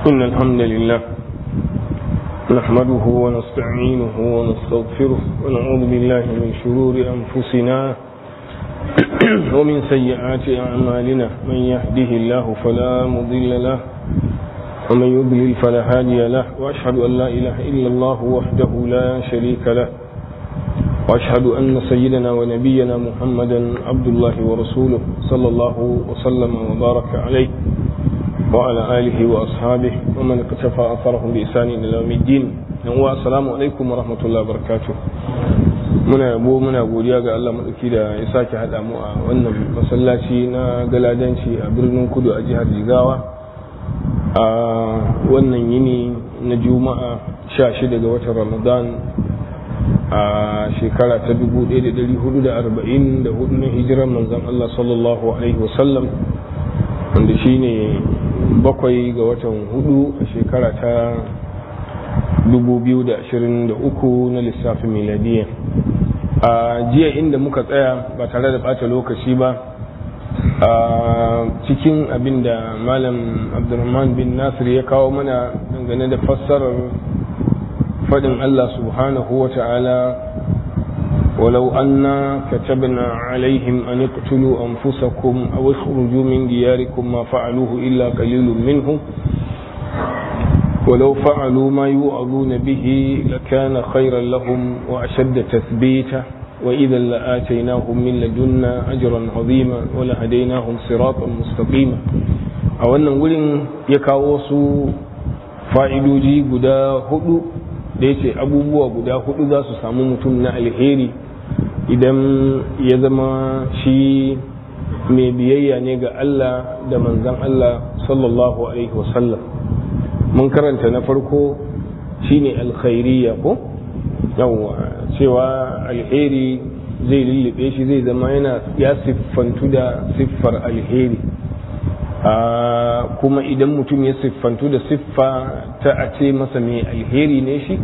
إن الحمد لله نحمده ونستعينه ونستغفره ونعوذ بالله من شرور أنفسنا ومن سيئات أعمالنا من يهده الله فلا مضل له ومن يضلل فلا هادي له وأشهد أن لا إله إلا الله وحده لا شريك له وأشهد أن سيدنا ونبينا محمدا عبد الله ورسوله صلى الله وسلم وبارك عليه وعلى آله وأصحابه ومن اقتفى أثرهم بإحسان إلى يوم الدين السلام عليكم ورحمة الله وبركاته muna yabo muna godiya ga Allah madauki da ya sake haɗa mu a wannan masallaci na galadanci a birnin kudu a jihar Jigawa a wannan yini na juma'a 16 ga watan Ramadan a shekara ta 1444 na hijirar manzon Allah sallallahu alaihi wasallam wanda shine bakwai ga watan hudu a shekara ta 2023 na lissafin miladiya a jiya inda muka tsaya ba tare da bata lokaci ba a cikin abin da malam abdulrahman bin nasir ya kawo mana dangane da fassarar fadin allah subhanahu wa ta'ala ولو أنا كتبنا عليهم أن اقتلوا أنفسكم أو اخرجوا من دياركم ما فعلوه إلا قليل منهم ولو فعلوا ما يوعظون به لكان خيرا لهم وأشد تثبيتا وإذا لآتيناهم من لدنا أجرا عظيما ولهديناهم صراطا مستقيما a wannan wurin ya kawo su fa'idoji guda hudu da ya ce abubuwa guda hudu za su samu mutum na alheri idan ya zama shi mai biyayya ne ga Allah da manzan Allah sallallahu Alaihi wasallam mun karanta na farko shine alkhairiyya ko yawwa cewa alheri zai lullube shi zai zama yana ya siffantu da siffar alheri kuma idan mutum ya siffantu da siffa ta a ce masa mai alheri ne shi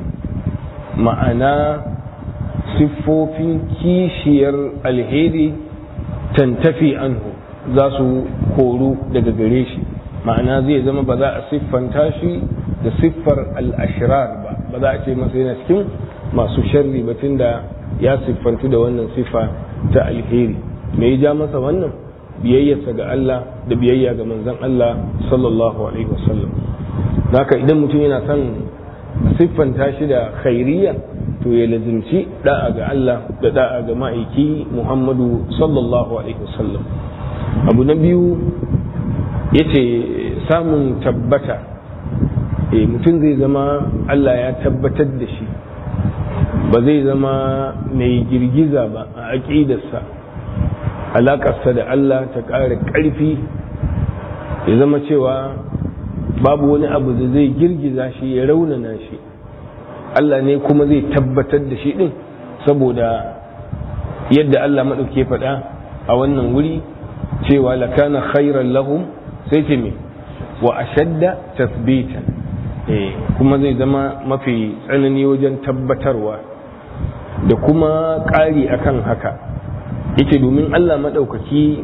ma'ana siffofin kishiyar alheri tantafi anhu za su koru daga gare shi ma'ana zai zama ba za a siffanta shi da siffar al'ashirar ba ba za a ce masa yana cikin masu sharri batun da ya siffantu da wannan siffa ta alheri me ya ja masa wannan biyayyarsa ga Allah da biyayya ga manzon Allah sallallahu alaihi wasallam haka idan mutum yana son siffanta shi da khairiyya to ya lazimci da'a ga Allah da da'a ga ma'aiki Muhammadu sallallahu alaihi wasallam abu na biyu yace samun tabbata e mutum zai zama Allah ya tabbatar da shi ba zai zama mai girgiza ba a aƙidarsa alaƙarsa da Allah ta ƙara ƙarfi ya zama cewa babu wani abu da zai girgiza shi ya raunana shi Allah ne kuma zai tabbatar da shi ɗin saboda yadda Allah maɗauke faɗa a wannan wuri cewa lakana khairan lahum sai ce me wa ashadda tasbita kuma zai zama mafi tsanani wajen tabbatarwa da kuma ƙari akan haka yake domin Allah maɗaukaki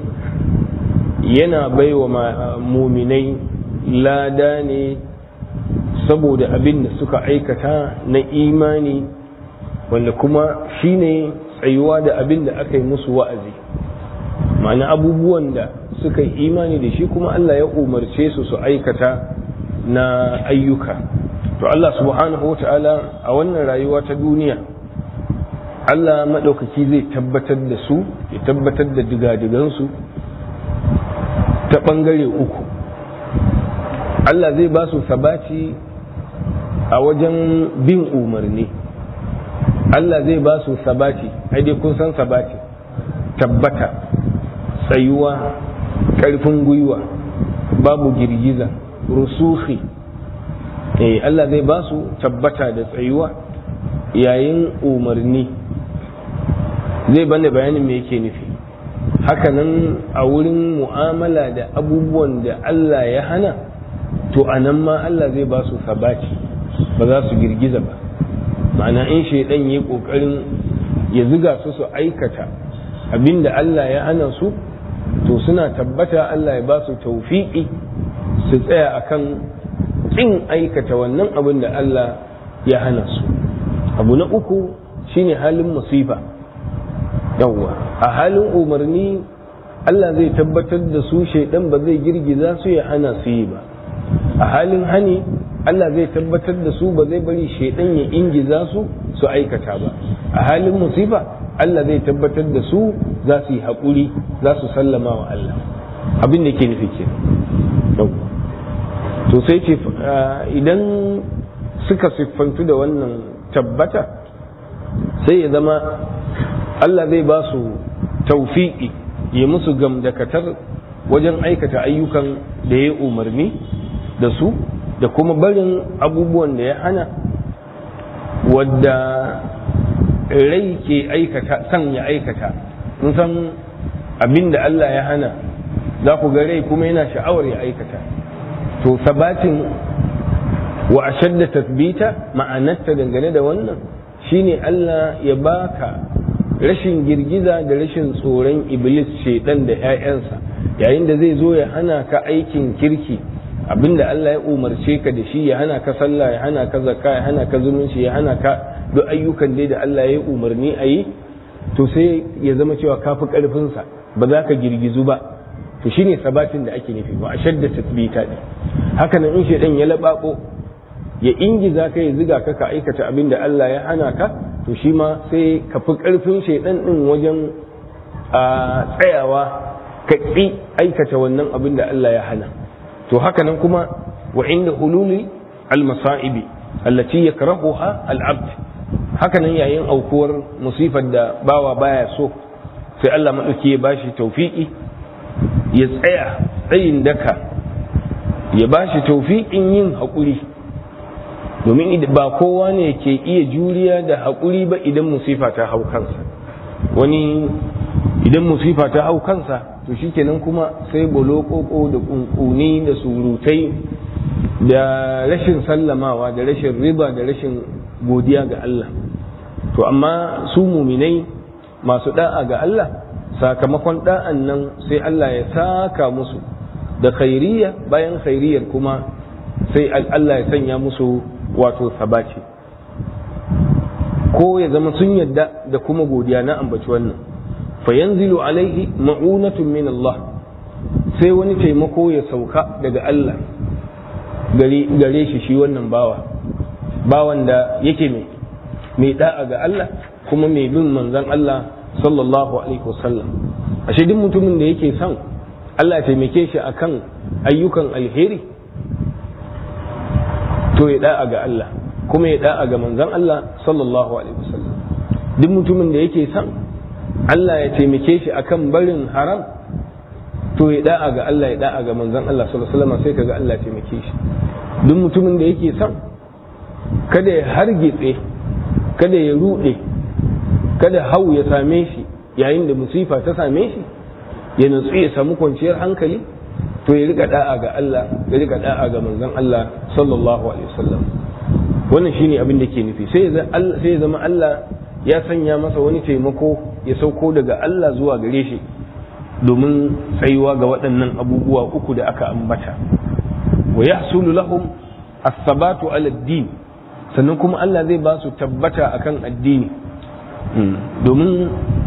yana baiwa muminai lada ne saboda abin da suka aikata na imani wanda kuma shine tsayuwa da abin da aka yi musu wa'azi ma'ana abubuwan da suka yi imani da shi kuma Allah ya umarce su su aikata na ayyuka to Allah subhanahu wa ta'ala a wannan rayuwa ta duniya Allah maɗaukaki zai tabbatar da su ya tabbatar da digadigansu ta ɓangare uku Allah zai ba su sabaci a wajen bin umarni Allah zai ba su sabati ai dai kun san sabati tabbata tsayuwa ƙarfin gwiwa babu girgiza rusuhi eh Allah zai ba su tabbata da tsayuwa yayin umarni zai bane bayanin me yake nufi hakanan a wurin mu'amala da abubuwan da Allah ya hana to a nan ma Allah zai ba su sabaci ba za su girgiza ba ma'ana in shaidan ya kokarin ya ziga su su aikata abinda Allah ya hana su to suna tabbata Allah ya ba su taufiƙi su tsaya akan kin aikata wannan abin da Allah ya hana su abu na uku shine halin musifa yawwa a halin umarni Allah zai tabbatar da su shaidan ba zai girgiza su ya hana su yi ba a halin hani Allah zai tabbatar da su ba zai bari shaidan ya ingiza su su aikata ba a halin musifa Allah zai tabbatar da su za su yi haƙuri za su sallama wa Allah abin da ke nufi ke to sai ce idan suka siffantu da wannan tabbata sai ya zama Allah zai ba su taufiƙi ya musu gamdakatar wajen aikata ayyukan da ya umarni da su da kuma barin abubuwan da ya hana wadda rai ke aikata san ya aikata mun san abin da Allah ya hana za ku ga rai kuma yana sha'awar ya aikata to sabatin wa ashadda tathbita ma'anarta dangane da wannan shine Allah ya baka rashin girgiza da rashin tsoron iblis shedan da 'ya'yansa yayin da zai zo ya hana ka aikin kirki abinda Allah ya umarce ka da shi ya hana ka sallah ya hana ka zakka ya hana ka zumunci ya hana ka duk ayyukan dai da Allah ya umarni a yi to sai ya zama cewa ka fi karfinsa ba za ka girgizu ba to shine sabatin da ake nufi ba a shadda tasbita ne haka nan in shedan ya labako ya ingiza ka ya ziga ka ka aikata abin da Allah ya hana ka to shi ma sai ka fi karfin shedan din wajen a tsayawa ka ƙi aikata wannan abin da Allah ya hana to haka nan kuma wa inda hululi al-masa'ibi allati yakrahuha al-abd haka nan yayin aukuwar musifar da bawa baya so sai Allah madauki ya bashi tawfiki ya tsaya tsayin daka ya bashi tawfiqin yin haƙuri domin ba kowa ne ke iya juriya da haƙuri ba idan musifa ta hau kansa wani idan musifa ta hau kansa to shikenan kuma sai bolokoko da kunkuni da surutai da rashin sallamawa da rashin riba da rashin godiya ga Allah to amma su muminai masu da'a ga Allah sakamakon da'an nan sai Allah ya saka musu da khairiyya bayan khairiyyar kuma sai Allah ya sanya musu wato sabaci ko ya zama sun yadda da kuma godiya na ambaci wannan fayanzilu alaihi ma'unatun min Allah sai wani taimako ya sauka daga Allah gare shi shi wannan bawa bawan da yake mai mai da'a ga Allah kuma mai bin manzon Allah sallallahu alaihi wasallam ashe duk mutumin da yake son Allah ya taimake shi akan ayyukan alheri to ya da'a ga Allah kuma ya da'a ga manzon Allah sallallahu alaihi wasallam duk mutumin da yake son Allah ya taimake shi akan barin haram to ya da'a ga Allah ya da'a ga manzon Allah sallallahu alaihi wasallam sai kaga Allah ya taimake shi duk mutumin da yake son kada ya hargitse kada ya rude kada hau ya same shi yayin da musifa ta same shi ya nutsu ya samu kwanciyar hankali to ya rika da'a ga Allah ya rika da'a ga manzon Allah sallallahu alaihi wasallam wannan shine abin da ke nufi sai ya zama Allah ya sanya masa wani taimako ya sauko daga Allah zuwa gare shi domin tsayuwa ga waɗannan abubuwa uku da aka ambata wa yahsulu lahum as-sabatu ala din sannan kuma Allah zai ba su tabbata akan addini domin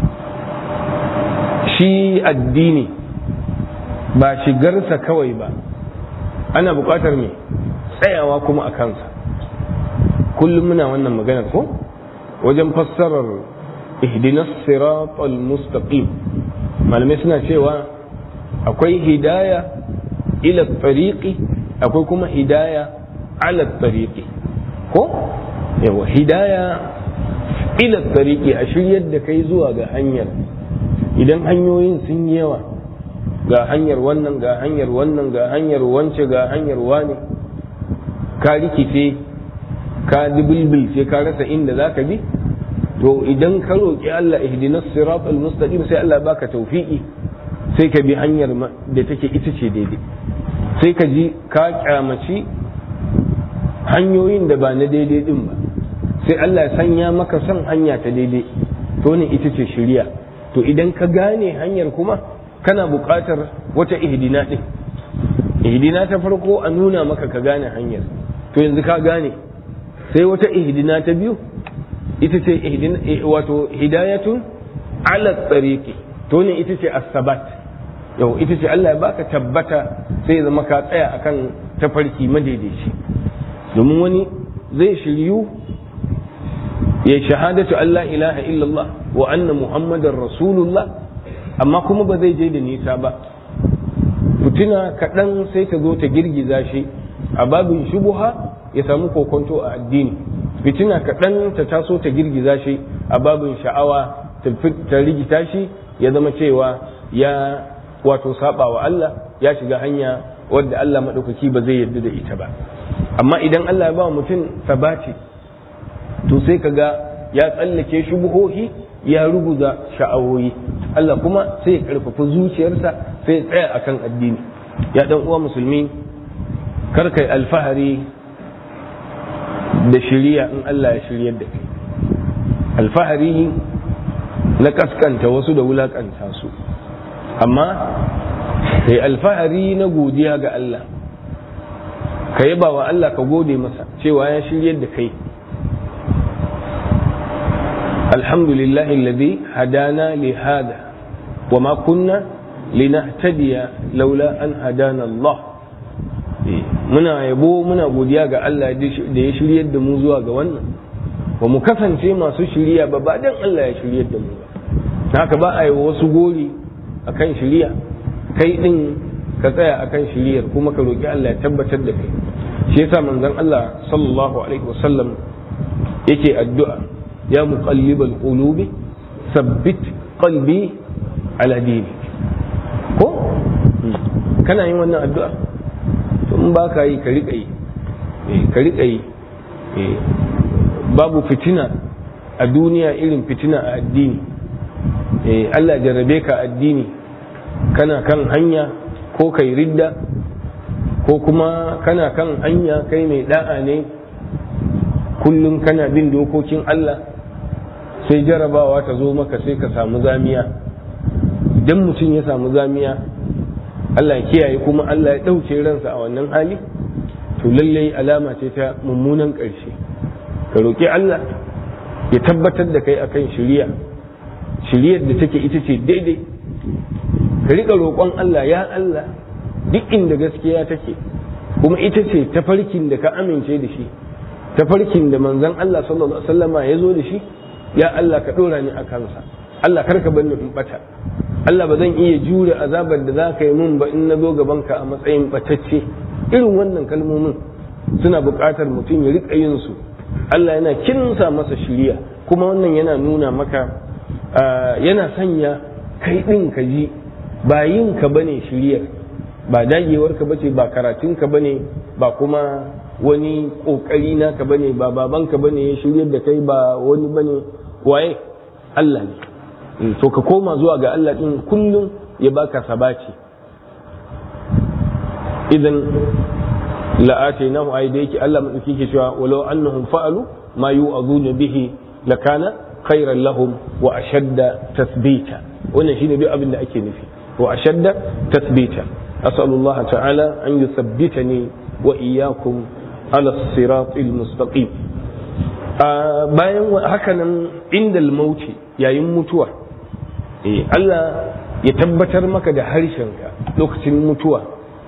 shi addini ba shigarsa kawai ba ana buƙatar me tsayawa kuma a kansa kullum muna wannan maganar ko wajen fassarar ihdinas siratal mustaqim malamai suna cewa akwai hidaya ila tariqi akwai kuma hidaya ala tariqi ko yawa hidaya ila tariqi a shiryar da kai zuwa ga hanyar idan hanyoyin sun yi yawa ga hanyar wannan ga hanyar wannan ga hanyar wance ga hanyar wani ka rikice ka dubilbil sai ka rasa inda za ka bi to idan ka roƙi Allah ihdinas sirat al-mustaqim sai Allah baka tawfiqi sai ka bi hanyar da take ita ce daidai sai ka ji ka kyamaci hanyoyin da ba na daidai din ba sai Allah ya sanya maka son hanya ta daidai to ne ita ce shiriya to idan ka gane hanyar kuma kana buƙatar wata ihdina din ihdina ta farko a nuna maka ka gane hanyar to yanzu ka gane sai wata ihdina ta biyu ita ce ihdina wato hidayatun ala tsariqi to ne ita ce as-sabat yau ita ce Allah ya baka tabbata sai ya zama ka tsaya akan tafarki madaidaici domin wani zai shiryu ya shahadatu Allah ilaha illallah wa anna muhammadar rasulullah amma kuma ba zai je da nisa ba fitina kaɗan sai ta zo ta girgiza shi a babin shubuha ya samu kokonto a addini fitina kaɗan ta taso ta girgiza shi a babin sha'awa ta rigita shi ya zama cewa ya wato saba wa Allah ya shiga hanya wadda Allah maɗaukaki ba zai yarda da ita ba amma idan Allah ya ba mutum sabati to sai ka ga ya tsallake shubuhohi ya ruguza sha'awoyi Allah kuma sai ya karfafa zuciyarsa sai ya tsaya akan addini ya dan uwa musulmi kar kai alfahari da shiriya in Allah ya shiryar da kai alfahari na kaskanta wasu da wulakanta su amma kai alfahari na godiya ga Allah ka yaba wa Allah ka gode masa cewa ya shiryar da kai alhamdulillah alladhi hadana li hada wa ma kunna linahtadiya laula an hadana Allah muna yabo muna godiya ga Allah da ya shiryar da mu zuwa ga wannan ba mu kasance masu shirya ba ba dan Allah ya shiryar da mu ba haka ba a yi wasu gori akan shirya kai din ka tsaya akan shiryar kuma ka roki Allah ya tabbatar da kai shi yasa manzon Allah sallallahu alaihi wasallam yake addu'a ya muqallibal qulubi sabbit qalbi ala dini ko kana yin wannan addu'a to in ba ka yi ka riƙa yi ka riƙa yi babu fitina a duniya irin fitina a addini Allah jarrabe ka addini kana kan hanya ko kai ridda ko kuma kana kan hanya kai mai da'a ne kullum kana bin dokokin Allah sai jarabawa ta zo maka sai ka samu zamiya idan mutum ya samu zamiya Allah ya kiyaye kuma Allah ya ɗauke ransa a wannan hali to lallai alama ce ta mummunan ƙarshe ka roƙi Allah ya tabbatar da kai akan shiriya shiriyar da take ita ce daidai ka riƙa roƙon Allah ya Allah duk inda gaskiya take kuma ita ce tafarkin da ka amince da shi tafarkin da manzon Allah sallallahu alaihi wasallama ya zo da shi ya Allah ka ɗora ni a kansa Allah karka bar ni in bata Allah ba zan iya jure azabar da za ka yi mun ba in na zo gabanka a matsayin batacce irin wannan kalmomin suna buƙatar mutum ya riƙa yin su Allah yana kinsa masa shiriya kuma wannan yana nuna maka yana sanya kai ɗin ka ji ba yin ka bane shiriyar ba dagewar ka bace ba karatun ka bane ba kuma wani ƙoƙari na ka bane ba baban ka bane ya shiryar da kai ba wani bane waye Allah ne to ka koma zuwa ga Allah din kullum ya baka sabaci idan la'atainahu ay da yake Allah madauki ke cewa walau annahum fa'alu ma yu'aduna bihi lakana khairan lahum wa ashadda tathbita wannan shine duk abin da ake nufi wa ashadda tathbita as'alullah ta'ala an yuthabbitani wa iyyakum ala siratil mustaqim bayan hakanan indal mauti yayin mutuwa Allah ya tabbatar maka da harshenka lokacin mutuwa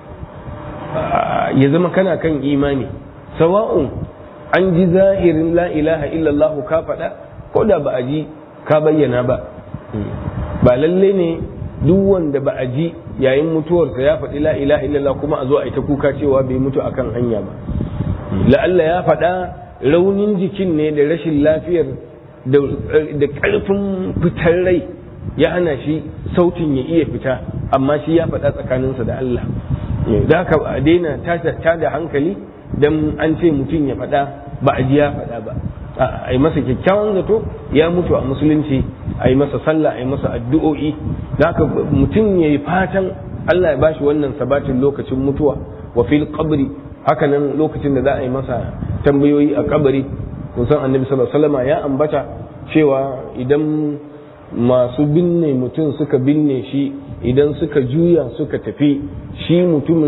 ya zama kana kan imani sawa'un an ji zahirin la ilaha illallah ka faɗa ko da ba a ji ka bayyana ba ba lalle ne duk wanda ba a ji yayin mutuwarsa ya faɗi la ilaha illallah kuma a zo a yi ta kuka cewa bai mutu akan hanya ba la'alla ya faɗa raunin jikin ne da rashin lafiyar da ƙarfin fitar rai ya hana shi sautin ya iya fita amma shi ya faɗa tsakaninsa da Allah da haka a daina ta da hankali don an ce mutum ya faɗa ba a ji ya faɗa ba a yi masa kyakkyawan zato ya mutu a musulunci a yi masa sallah a yi masa addu'o'i da haka mutum ya yi fatan Allah ya bashi wannan sabatin lokacin mutuwa wa fil qabri hakanan lokacin da za a yi masa tambayoyi a kabari kun san annabi sallallahu alaihi wasallam ya ambata cewa idan masu binne mutum suka binne shi idan suka juya suka tafi shi mutumin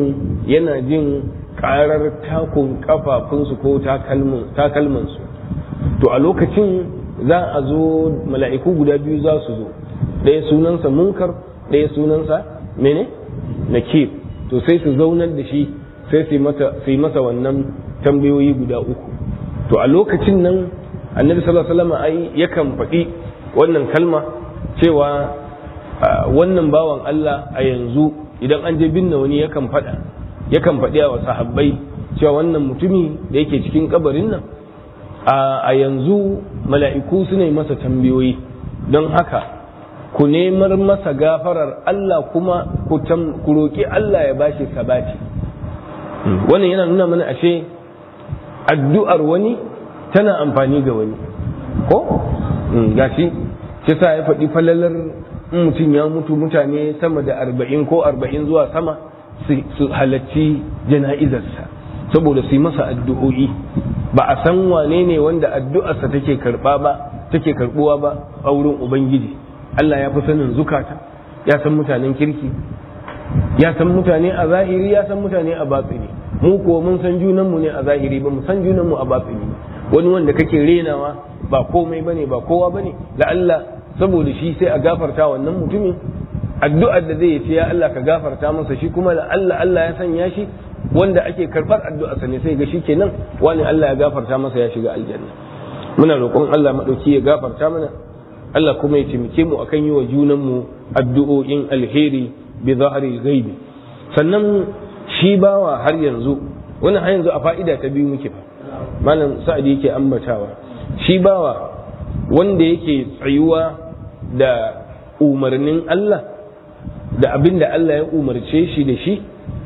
yana jin karar takun kafafunsu ko takalmansu to a lokacin za a zo mala'iku guda biyu za su zo ɗaya sunansa munkar ɗaya sunansa mene nakir to sai su zaunar da shi sai su yi masa wannan tambayoyi guda uku to a lokacin nan annabi sallallahu alaihi wasallam ai yakan faɗi wannan kalma cewa wannan bawan Allah a yanzu idan an je binne wani yakan faɗa yakan faɗi wa sahabbai cewa wannan mutumi da yake cikin kabarin nan a yanzu mala'iku su ne masa tambayoyi don haka ku nemar masa gafarar Allah kuma ku roƙi Allah ya bashi sabati wannan yana nuna mana ashe addu'ar wani tana amfani ga wani ko gashi shi sa ya faɗi falalar in mutum ya mutu mutane sama da arba'in ko arba'in zuwa sama su halarci jana'izarsa saboda su yi masa addu'o'i ba a san wane ne wanda addu'arsa take karɓa ba take karɓuwa ba a wurin ubangiji Allah ya fi sanin zukata ya san mutanen kirki ya san mutane a zahiri ya san mutane a batsini mu kuwa mun san junanmu ne a zahiri ba mu san junanmu a batsini wani wanda kake renawa ba komai bane ba kowa bane la Allah saboda shi sai a gafarta wannan mutumin addu'ar da zai ce ya Allah ka gafarta masa shi kuma la Allah Allah ya sanya shi wanda ake karbar addu'arsa ne sai ga shi kenan wani Allah ya gafarta masa ya shiga aljanna muna roƙon Allah madauki ya gafarta mana Allah kuma ya taimake mu akan yi wa junanmu addu'o'in alheri bi zahari gaibi sannan shi bawa har yanzu wannan har yanzu a fa'ida ta biyu muke fa malam sa'adi yake ambatawa shi bawa wanda yake tsayuwa da umarnin Allah da abin da Allah ya umarce shi da shi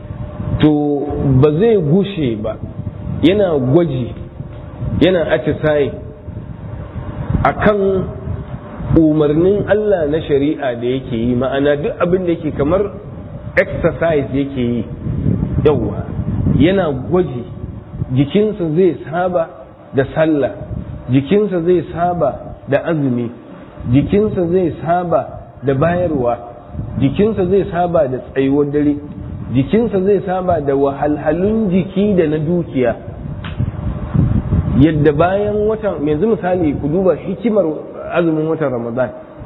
to ba zai gushe ba yana gwaji yana atisaye akan umarnin Allah na shari'a da yake yi ma'ana duk abin da yake kamar exercise yake yi yauwa yana gwaji jikinsa zai saba da sallah jikinsa zai saba da azumi jikinsa zai saba da bayarwa jikinsa zai saba da tsayuwar dare jikinsa zai saba da wahalhalun jiki da na dukiya yadda bayan watan yanzu misali ku duba hikimar azumin watan ramadan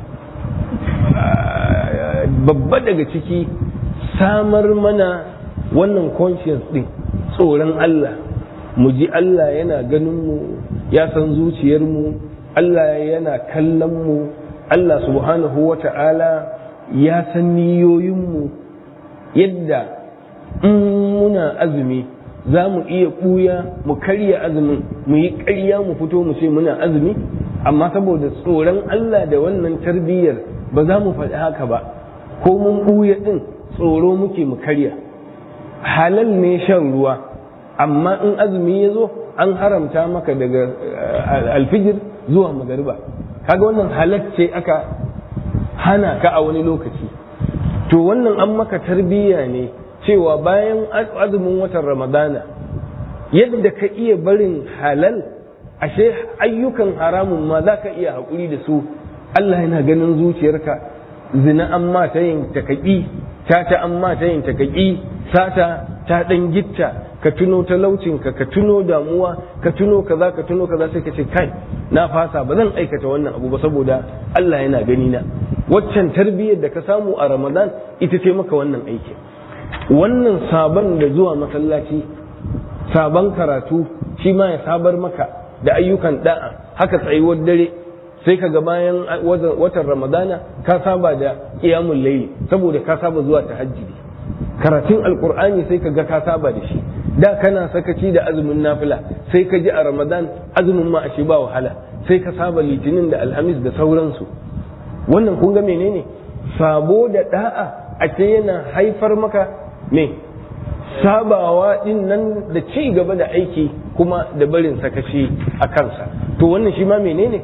babba daga ciki samar mana wannan conscience din tsoron Allah mu ji Allah yana ganin mu ya san zuciyar mu Allah yana kallon mu Allah subhanahu wa ta'ala ya san niyoyin mu yadda in muna azumi za mu iya ɓuya mu karya azumin mu yi ƙarya mu fito mu ce muna azumi amma saboda tsoron Allah da wannan tarbiyyar ba za mu faɗi haka ba ko mun ɓuya ɗin tsoro muke mu karya halal ne shan ruwa amma in azumi ya zo an haramta maka daga alfijir zuwa magariba kaga wannan halal ce aka hana ka a wani lokaci to wannan an maka tarbiyya ne cewa bayan azumin watan ramadana yadda ka iya barin halal ashe ayyukan haramun ma za ka iya haƙuri da su Allah yana ganin zuciyarka zina an ma ta yin takaƙi tata an ma ta yin takaƙi sata ta ɗan gitta ka tuno talaucinka ka tuno damuwa ka tuno kaza ka tuno kaza sai ka ce kai na fasa ba zan aikata wannan abu ba saboda Allah yana gani na waccan tarbiyyar da ka samu a ramadan ita ce maka wannan aikin wannan sabon da zuwa masallaci sabon karatu shi ma ya sabar maka da ayyukan da'a haka tsayuwar dare sai ka ga bayan watan ramadana ka saba da kiyamun laili saboda ka saba zuwa tahajjudi karatun alkur'ani sai ka ga ka saba da shi da kana sakaci da azumin nafila sai ka ji a ramadan azumin ma ashe ba wahala sai ka saba litinin da alhamis da sauransu wannan kun ga menene sabo da da'a a ce yana haifar maka me sabawa din nan da ci gaba da aiki kuma da barin sakaci a kansa to wannan shi ma menene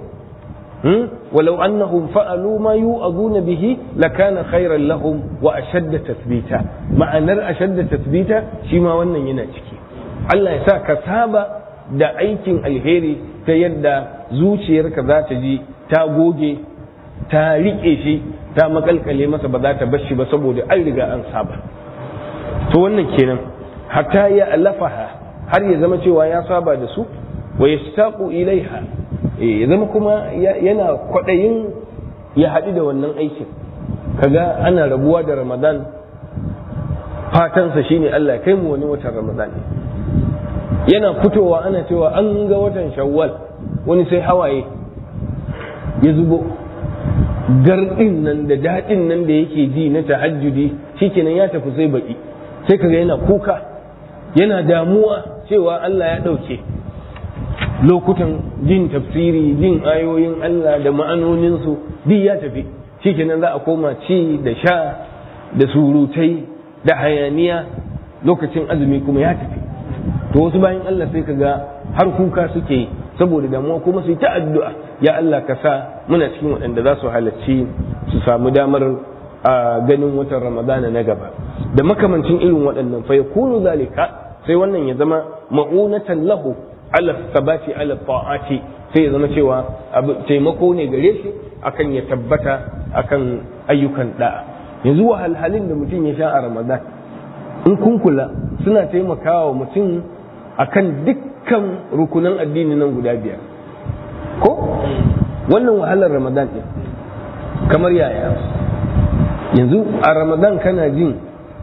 ولو أنهم فعلوا ما يوعظون به لكان خيرا لهم وأشد تثبيتا معنى أشد تثبيتا شما wannan yana ciki Allah ya sa ka saba da aikin alheri ta yadda zuciyarka za ta ji ta goge ta riƙe shi ta makalkale masa ba za ta bar shi ba saboda an riga an saba to wannan kenan hatta ya alafaha har ya zama cewa ya saba da su wa yastaqu ilaiha ya zama kuma yana kwaɗayin ya haɗu da wannan aikin kaga ana rabuwa da ramadan fatansa shine Allah kai mu wani watan ramadan yana fitowa ana cewa an ga watan shawwal wani sai hawaye ya zubo gardin nan da daɗin nan da yake ji na tahajjudi shikenan ya tafi sai baki sai kaga yana kuka yana damuwa cewa Allah ya ɗauke lokutan jin tafsiri jin ayoyin Allah da ma'anoninsu duk ya tafi shikenan za a koma ci da sha da surutai da hayaniya lokacin azumi kuma ya tafi to wasu bayan Allah sai ka ga har kuka suke yi saboda damuwa kuma su yi ta addu'a ya Allah ka sa muna cikin waɗanda za su halarci su samu damar a ganin watan ramadana na gaba da makamancin irin waɗannan fa yakunu zalika sai wannan ya zama ma'unatan lahu ala sabati ala ta'ati sai ya zama cewa taimako ne gare shi akan ya tabbata akan ayyukan da'a yanzu wahalhalin da mutum ya sha a ramadan in kun kula suna taimakawa mutum akan dukkan rukunan addini nan guda biyar ko wannan wahalar ramadan ɗin kamar yaya yanzu a ramadan kana jin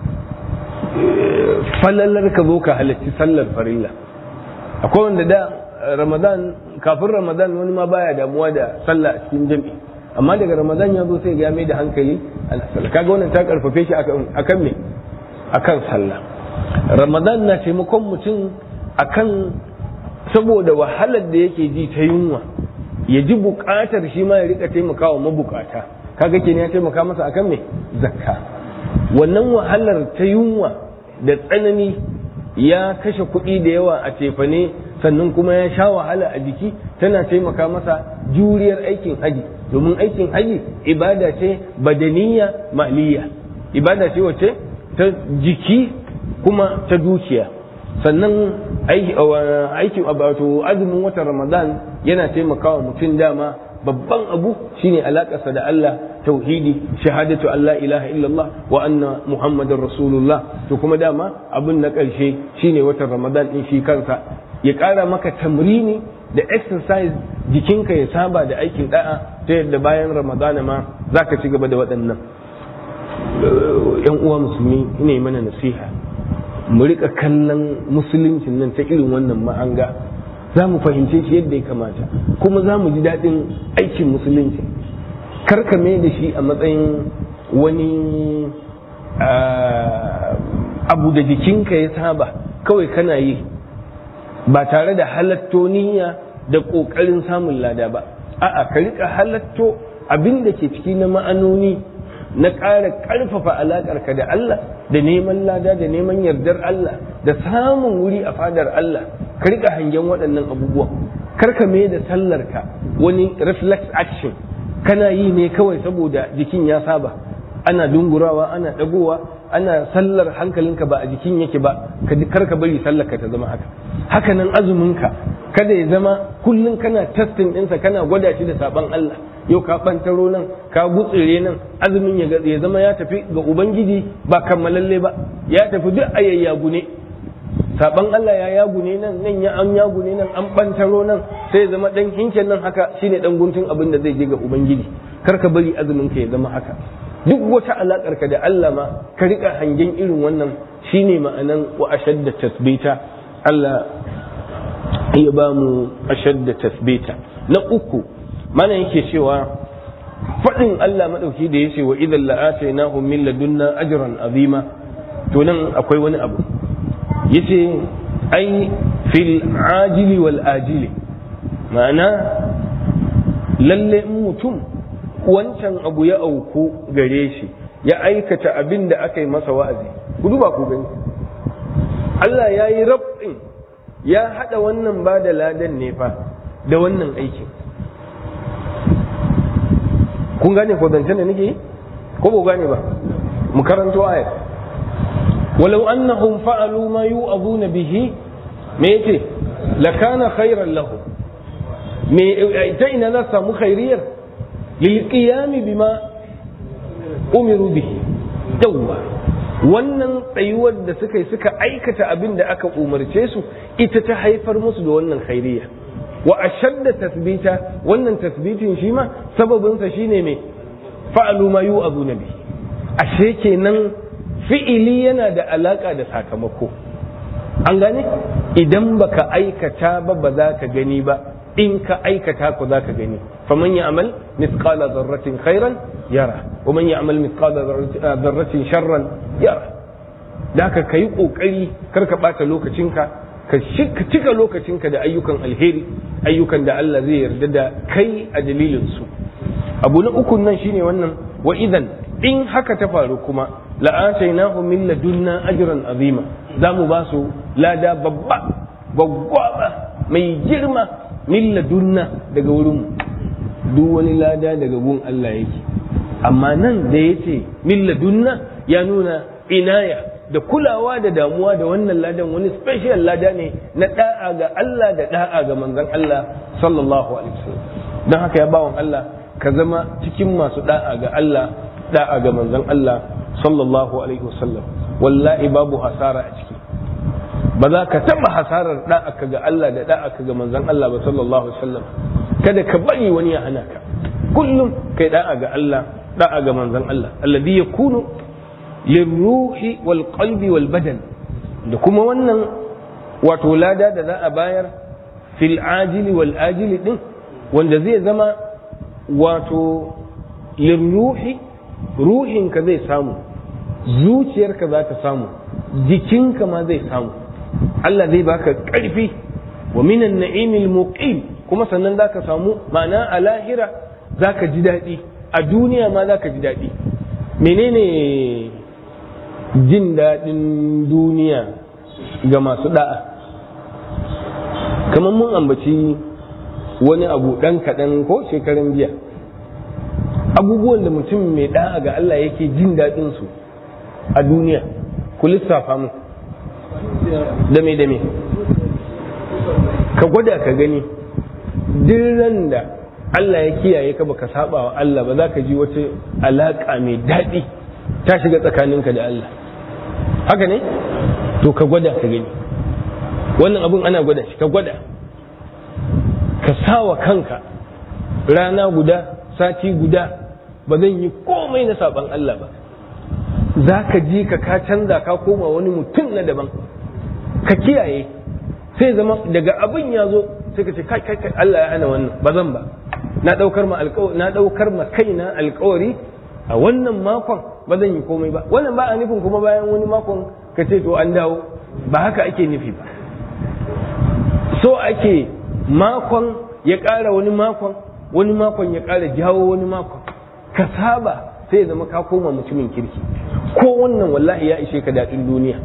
falalar ka zo ka halarci sallar farilla akwai wanda da ramadan kafin ramadan wani ma baya damuwa da sallah a cikin jami'i amma daga ramadan ya zo sai ya mai da hankali sallah kaga wannan ta karfafe shi akan me akan sallah ramadan na taimakon mutum akan saboda wahalar da yake ji ta yunwa ya ji bukatar shi ma ya rika taimakawa mabukata kaga kenan ya taimaka masa akan me zakka wannan wahalar ta yunwa da tsanani ya kashe kuɗi da yawa a tefane sannan kuma ya sha wahala a jiki tana taimaka masa juriyar aikin haji domin aikin haji ibada ce badaniya maliya ibada ce wacce ta jiki kuma ta dukiya sannan aikin wato azumin watan ramadan yana taimakawa mutum dama babban abu shine alakarsa da Allah tauhidi shahadatu Allah ilaha illallah wa anna muhammadar rasulullah to kuma dama abin na ƙarshe shine watan ramadan din shi kansa ya ƙara maka tamrini da exercise jikinka ya saba da aikin da'a ta yadda bayan ramadana ma za ka ci gaba da waɗannan yan uwa musulmi ne mana nasiha mu rika kallon musuluncin nan ta irin wannan ma'anga za mu fahimce shi yadda ya kamata kuma za mu ji daɗin aikin musulunci karkame da shi a matsayin wani abu da jikinka ya saba kawai kana yi ba tare da halatto niyya da ƙoƙarin samun lada ba a'a ka rika halatto abin da ke ciki na ma'anoni na ƙara ƙarfafa alaƙarka da Allah da neman lada da neman yardar Allah da samun wuri a fadar Allah ka rika hangen waɗannan abubuwan kar ka mai da sallarka wani reflex action kana yi ne kawai saboda jikin ya saba ana dungurawa ana ɗagowa ana sallar hankalinka ba a jikin yake ba kar ka bari sallarka ta zama haka haka nan azuminka kada ya zama kullum kana testing ɗinsa kana gwada shi da saban Allah yau ka ɓantaro nan ka gutsire nan azumin ya zama ya tafi ga ubangiji ba kammalalle ba ya tafi duk a yayyagu ne saban Allah ya yagu ne nan nan ya an yagu ne nan an ɓantaro nan sai ya zama ɗan hinken nan haka shine ɗan guntun abin da zai je ga ubangiji kar ka bari azumin ka ya zama haka duk wata alakar ka da Allah ma ka rika hangen irin wannan shine ma'anan wa ashadda tasbita Allah ya ba mu ashadda tasbita na uku mana yake cewa faɗin Allah maɗauki da ya ce wa idan la'atainahum min ladunna ajran azima to nan akwai wani abu yace ai fil ajili wal ajili ma'ana lalle mutum wancan abu ya auku gare shi ya aikata abin da aka yi masa wa'azi ku duba ku gani Allah ya yi rabin ya haɗa wannan ba da ladan ne fa da wannan aikin kun gane ko zancen da nake yi ko ba gane ba mu karanto ayat walau annahum fa'alu ma yu'azuna bihi me yace lakana khairan lahu me ta ina za samu khairiyar lil qiyam bima umiru bihi yawwa wannan tsayuwar da suka yi suka aikata abin da aka umarce su ita ta haifar musu da wannan khairiyya wa ashadda tasbita wannan tasbitin shi ma sababinsa shine mai fa'alu ma yu'azuna bi ashe kenan fi'ili yana da alaka da sakamako an gane idan baka aikata ba ba za ka gani ba in ka aikata ku za ka gani faman ya'mal mithqala dharratin khairan yara wa man ya'mal mithqala dharratin sharran yara da ka kai kokari kar ka bata lokacinka ka cika lokacinka da ayyukan alheri ayyukan da Allah zai yarda da kai a dalilin su abu na uku nan shine wannan wa idan in haka ta faru kuma la'atainahu min ladunna ajran azima za mu ba su lada babba gwaggwaba mai girma min ladunna daga wurin duk wani lada daga gun Allah yake amma nan da yace min ladunna ya nuna inaya da kulawa da damuwa da wannan ladan wani special lada ne na da'a ga Allah da da'a ga manzon Allah sallallahu alaihi wasallam don haka ya bawon Allah ka zama cikin masu da'a ga Allah da'a ga manzon Allah sallallahu alaihi wasallam wallahi babu hasara a ciki ba za ka taba hasarar da'a ka ga Allah da da'a ka ga manzon Allah ba sallallahu alaihi wasallam kada ka bari wani ya hana ka kullum kai da'a ga Allah da'a ga manzon Allah alladhi yakunu lirruhi wal qalbi wal badan da kuma wannan wato lada da za a bayar fil ajili wal ajili din wanda zai zama wato lirruhi ruhinka zai samu zuciyarka za ta samu jikinka ma zai samu Allah zai baka ƙarfi wa minan na'imil muqim kuma sannan za ka samu ma'ana a lahira za ka ji daɗi a duniya ma za ka ji daɗi menene jin daɗin duniya ga masu da'a kamar mun ambaci wani abu ɗan kaɗan ko shekaran jiya abubuwan da mutum mai da'a ga Allah yake jin daɗin su a duniya ku lissafa mu dame dame ka gwada ka gani duk ran da Allah ya kiyaye ka baka saba wa Allah ba za ka ji wata alaƙa mai daɗi ta shiga tsakaninka da Allah haka ne to ka gwada ka gani wannan abun ana gwada shi ka gwada ka sawa kanka rana guda sati guda ba zan yi komai na saban Allah ba za ka ji ka ka canza ka koma wani mutum na daban ka kiyaye sai zama daga abin ya zo sai ka ce kai kai kai Allah ya hana wannan ba zan ba na daukar ma alƙawari na daukar ma kaina alƙawari a wannan makon ba zan yi komai ba wannan ba a nufin kuma bayan wani makon ka ce to an dawo ba haka ake nufi ba so ake makon ya ƙara wani makon wani makon ya ƙara jawo wani makon ka saba sai zama ka koma mutumin kirki ko wannan wallahi ya ishe ka daɗin duniya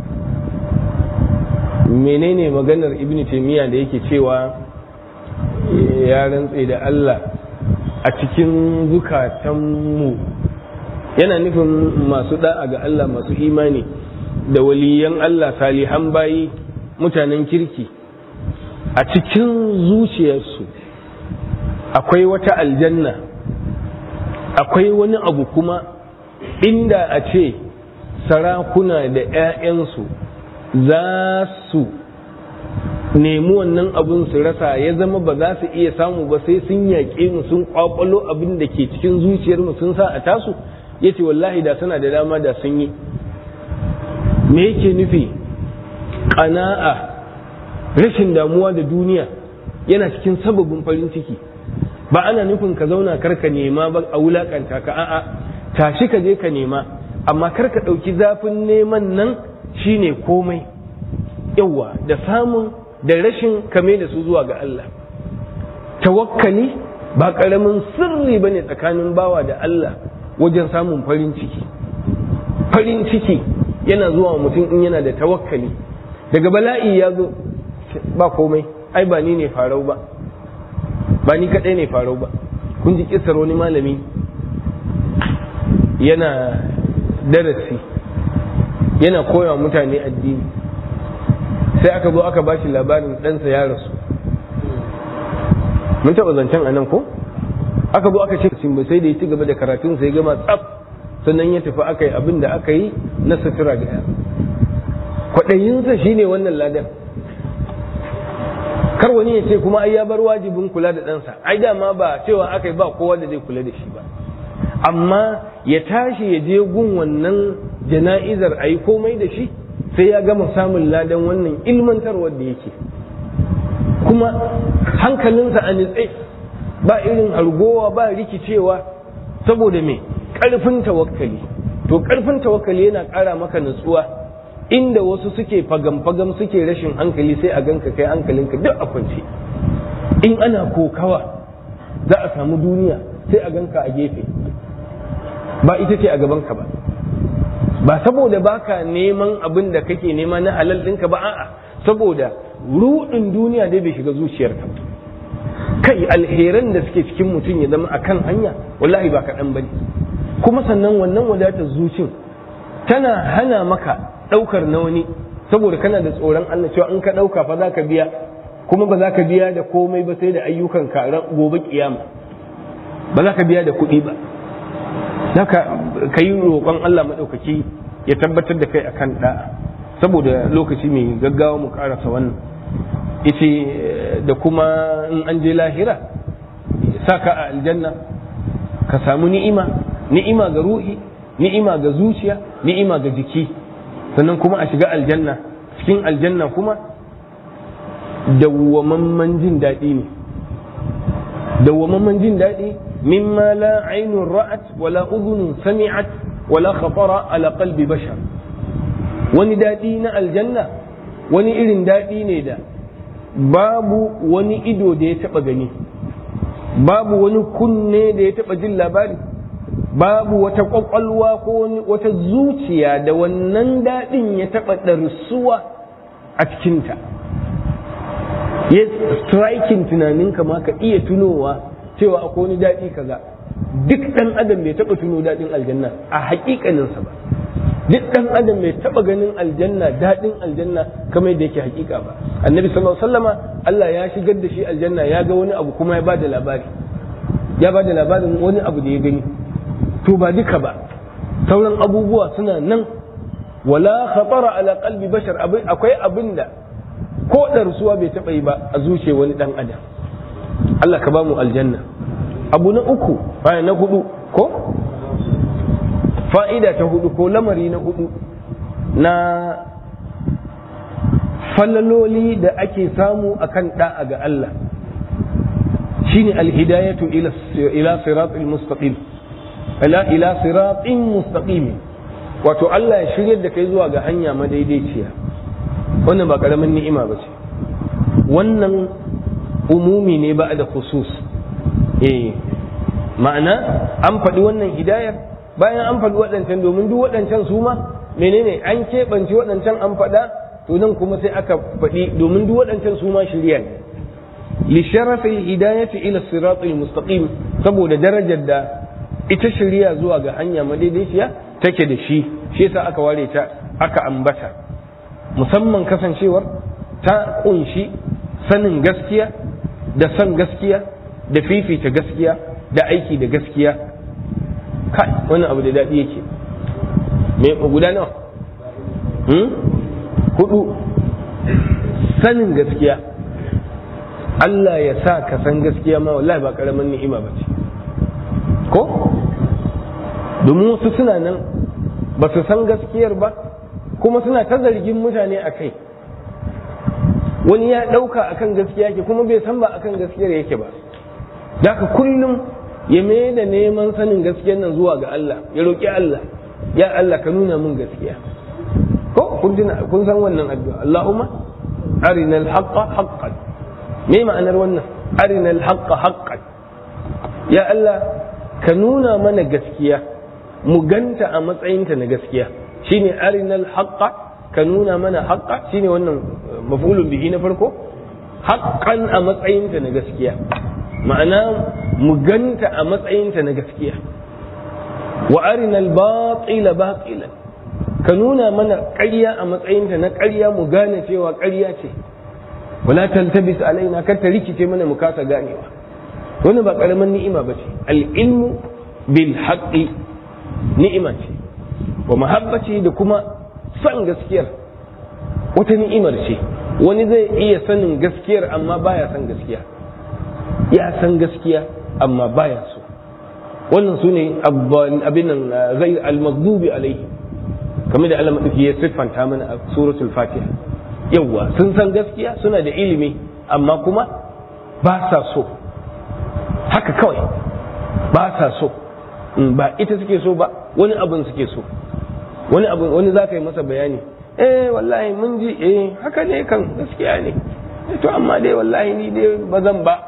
menene maganar ibn taimiyya da yake cewa ya rantse da Allah a cikin zukatanmu yana nufin masu da'a ga Allah masu imani da waliyan Allah salihan bayi mutanen kirki a cikin zuciyarsu akwai wata aljanna akwai wani abu kuma inda a ce sarakuna da 'ya'yansu za su nemi wannan abun su rasa ya zama ba za su iya samu ba sai sun yaƙe mu sun kwakwalo abin da ke cikin zuciyar mu sun sa a tasu ya ce wallahi da suna da dama da sun yi me yake nufi ƙana'a rashin damuwa da duniya yana cikin sababin farin ciki ba ana nufin ka zauna karka nema ba a wulakanta ka a'a tashi ka je ka nema amma karka ɗauki zafin neman nan shine komai yawa da samun da rashin kame da su zuwa ga Allah tawakkali ba ƙaramin sirri ba ne tsakanin bawa da Allah wajen samun farin ciki farin ciki yana zuwa mutum in yana da tawakkali daga bala'i ya zo ba komai ai ba ni ne farau ba ba ni kaɗai ne farau ba kun ji kisar wani malami yana darasi yana koya mutane addini sai aka zo aka bashi labarin ɗansa ya rasu mun taɓa zancen a nan ko aka zo aka ce ba sai da ya ci gaba da karatun sai gama tsaf sannan ya tafi aka yi abin da aka yi na sutura da kwaɗayinsa shine wannan ladan kar wani ya ce kuma ai ya bar wajibin kula da ɗansa ai dama ba cewa aka yi ba kowa da zai kula da shi ba amma ya tashi ya je gun wannan jana'izar a yi komai da shi sai ya gama samun ladan wannan ilmantarwar da yake kuma hankalinsa a nitse ba irin hargowa ba rikicewa saboda me ƙarfin tawakkali to ƙarfin tawakkali yana ƙara maka nutsuwa inda wasu suke fagam-fagam suke rashin hankali sai a ganka kai hankalinka duk a kwance in ana kokawa za a samu duniya sai a ganka a gefe ba ita ce a gabanka ba ba saboda baka neman abin da kake nema na halal ɗinka ba a'a saboda ruɗin duniya dai bai shiga zuciyarka kai alheran da suke cikin mutum ya zama akan hanya wallahi ba kaɗan ba ne kuma sannan wannan wadatar zucin tana hana maka ɗaukar na wani saboda kana da tsoron Allah cewa in ka ɗauka fa za ka biya kuma ba za ka biya da komai ba sai da ayyukan ka gobe kiyama ba za ka biya da kuɗi ba haka ka yi roƙon Allah maɗaukaki ya tabbatar da kai akan ɗa'a saboda lokaci mai gaggawa mu ƙarasa wannan ita da kuma in an je lahira sa ka a aljanna ka samu ni'ima ni'ima ga ruhi ni'ima ga zuciya ni'ima ga jiki sannan kuma a shiga aljanna cikin aljanna kuma dawwamamman jin daɗi ne dawwamamman jin daɗi mimma la ainun ra'at wala udhunun sami'at wala khatara ala qalbi bashar wani daɗi na aljanna wani irin daɗi ne da babu wani ido da ya taɓa gani babu wani kunne da ya taɓa jin labari babu wata ƙwaƙwalwa ko wata zuciya da wannan daɗin ya taɓa ɗarsuwa a cikinta ya striking tunaninka ma ka iya tunowa cewa akwai wani daɗi kaza duk ɗan adam bai taɓa tuno daɗin aljanna a haƙiƙaninsa ba duk ɗan adam bai taɓa ganin aljanna daɗin aljanna kamar yadda yake haƙiƙa ba annabi sallallahu alaihi wasallama Allah ya shigar da shi aljanna ya ga wani abu kuma ya bada labari ya bada labarin wani abu da ya gani to ba duka ba sauran abubuwa suna nan wala khatara ala qalbi bashar akwai abin da ko ɗarsuwa bai taɓa yi ba a zuce wani ɗan adam Allah ka ba mu aljanna abu na uku baya na hudu ko fa'ida ta hudu ko lamari na hudu na falaloli da ake samu akan da'a ga Allah shine alhidayatu ila ila siratil mustaqim ila ila siratin mustaqim wato Allah ya shiryar da kai zuwa ga hanya madaidaiciya wannan ba karamin ni'ima ba ce wannan umumi ne ba da khusus eh ma'ana an faɗi wannan hidayar bayan an faɗi waɗancan domin duk waɗancan su ma menene an keɓance waɗancan an faɗa to nan kuma sai aka faɗi domin duk waɗancan su ma shirya ne li sharafil hidayati ila siratil mustaqim saboda darajar da ita shirya zuwa ga hanya madaidaiciya take da shi shi yasa aka ware ta aka ambata musamman kasancewar ta kunshi sanin gaskiya da son gaskiya da fifita gaskiya da aiki da gaskiya kai wani abu da daɗi yake me guda nawa hudu sanin gaskiya Allah ya sa ka san gaskiya ma wallahi ba karamin ni'ima ba ce ko domin wasu suna nan ba su san gaskiyar ba kuma suna ta zargin mutane a kai wani ya ɗauka akan gaskiya ke kuma bai san ba akan gaskiyar yake ba da ka kullum ya mai da neman sanin gaskiyar nan zuwa ga Allah ya roƙi Allah ya Allah ka nuna min gaskiya ko kun san wannan addu'a Allahumma arinal haqqa haqqan me ma'anar wannan arinal haqqa haqqan ya Allah ka nuna mana gaskiya mu ganta a matsayinta na gaskiya shine arinal haqqa ka nuna mana haqqa shine wannan maf'ulun bihi na farko haqqan a matsayinta na gaskiya ma'ana mu ganta a matsayinta na gaskiya wa arinal batila batilan ka nuna mana ƙarya a matsayinta na ƙarya mu gane cewa ƙarya ce wala taltabis alaina kar ta rikice mana mu kasa ganewa wannan ba karamin ni'ima ba ce al-ilmu bil haqqi ni'ima ce wa mahabbati da kuma san gaskiyar wata ni'imar ce wani zai iya sanin gaskiyar amma baya san gaskiya ya san gaskiya amma baya so wannan su ne abin zai al-maghdubi alaihi kamar da Allah madauki ya siffanta mana a suratul fatiha yawwa sun san gaskiya suna da ilimi amma kuma ba sa so haka kawai ba sa so ba ita suke so ba wani abin suke so wani abin wani za ka yi masa bayani eh wallahi mun ji eh haka ne kan gaskiya ne to amma dai wallahi ni dai ba zan ba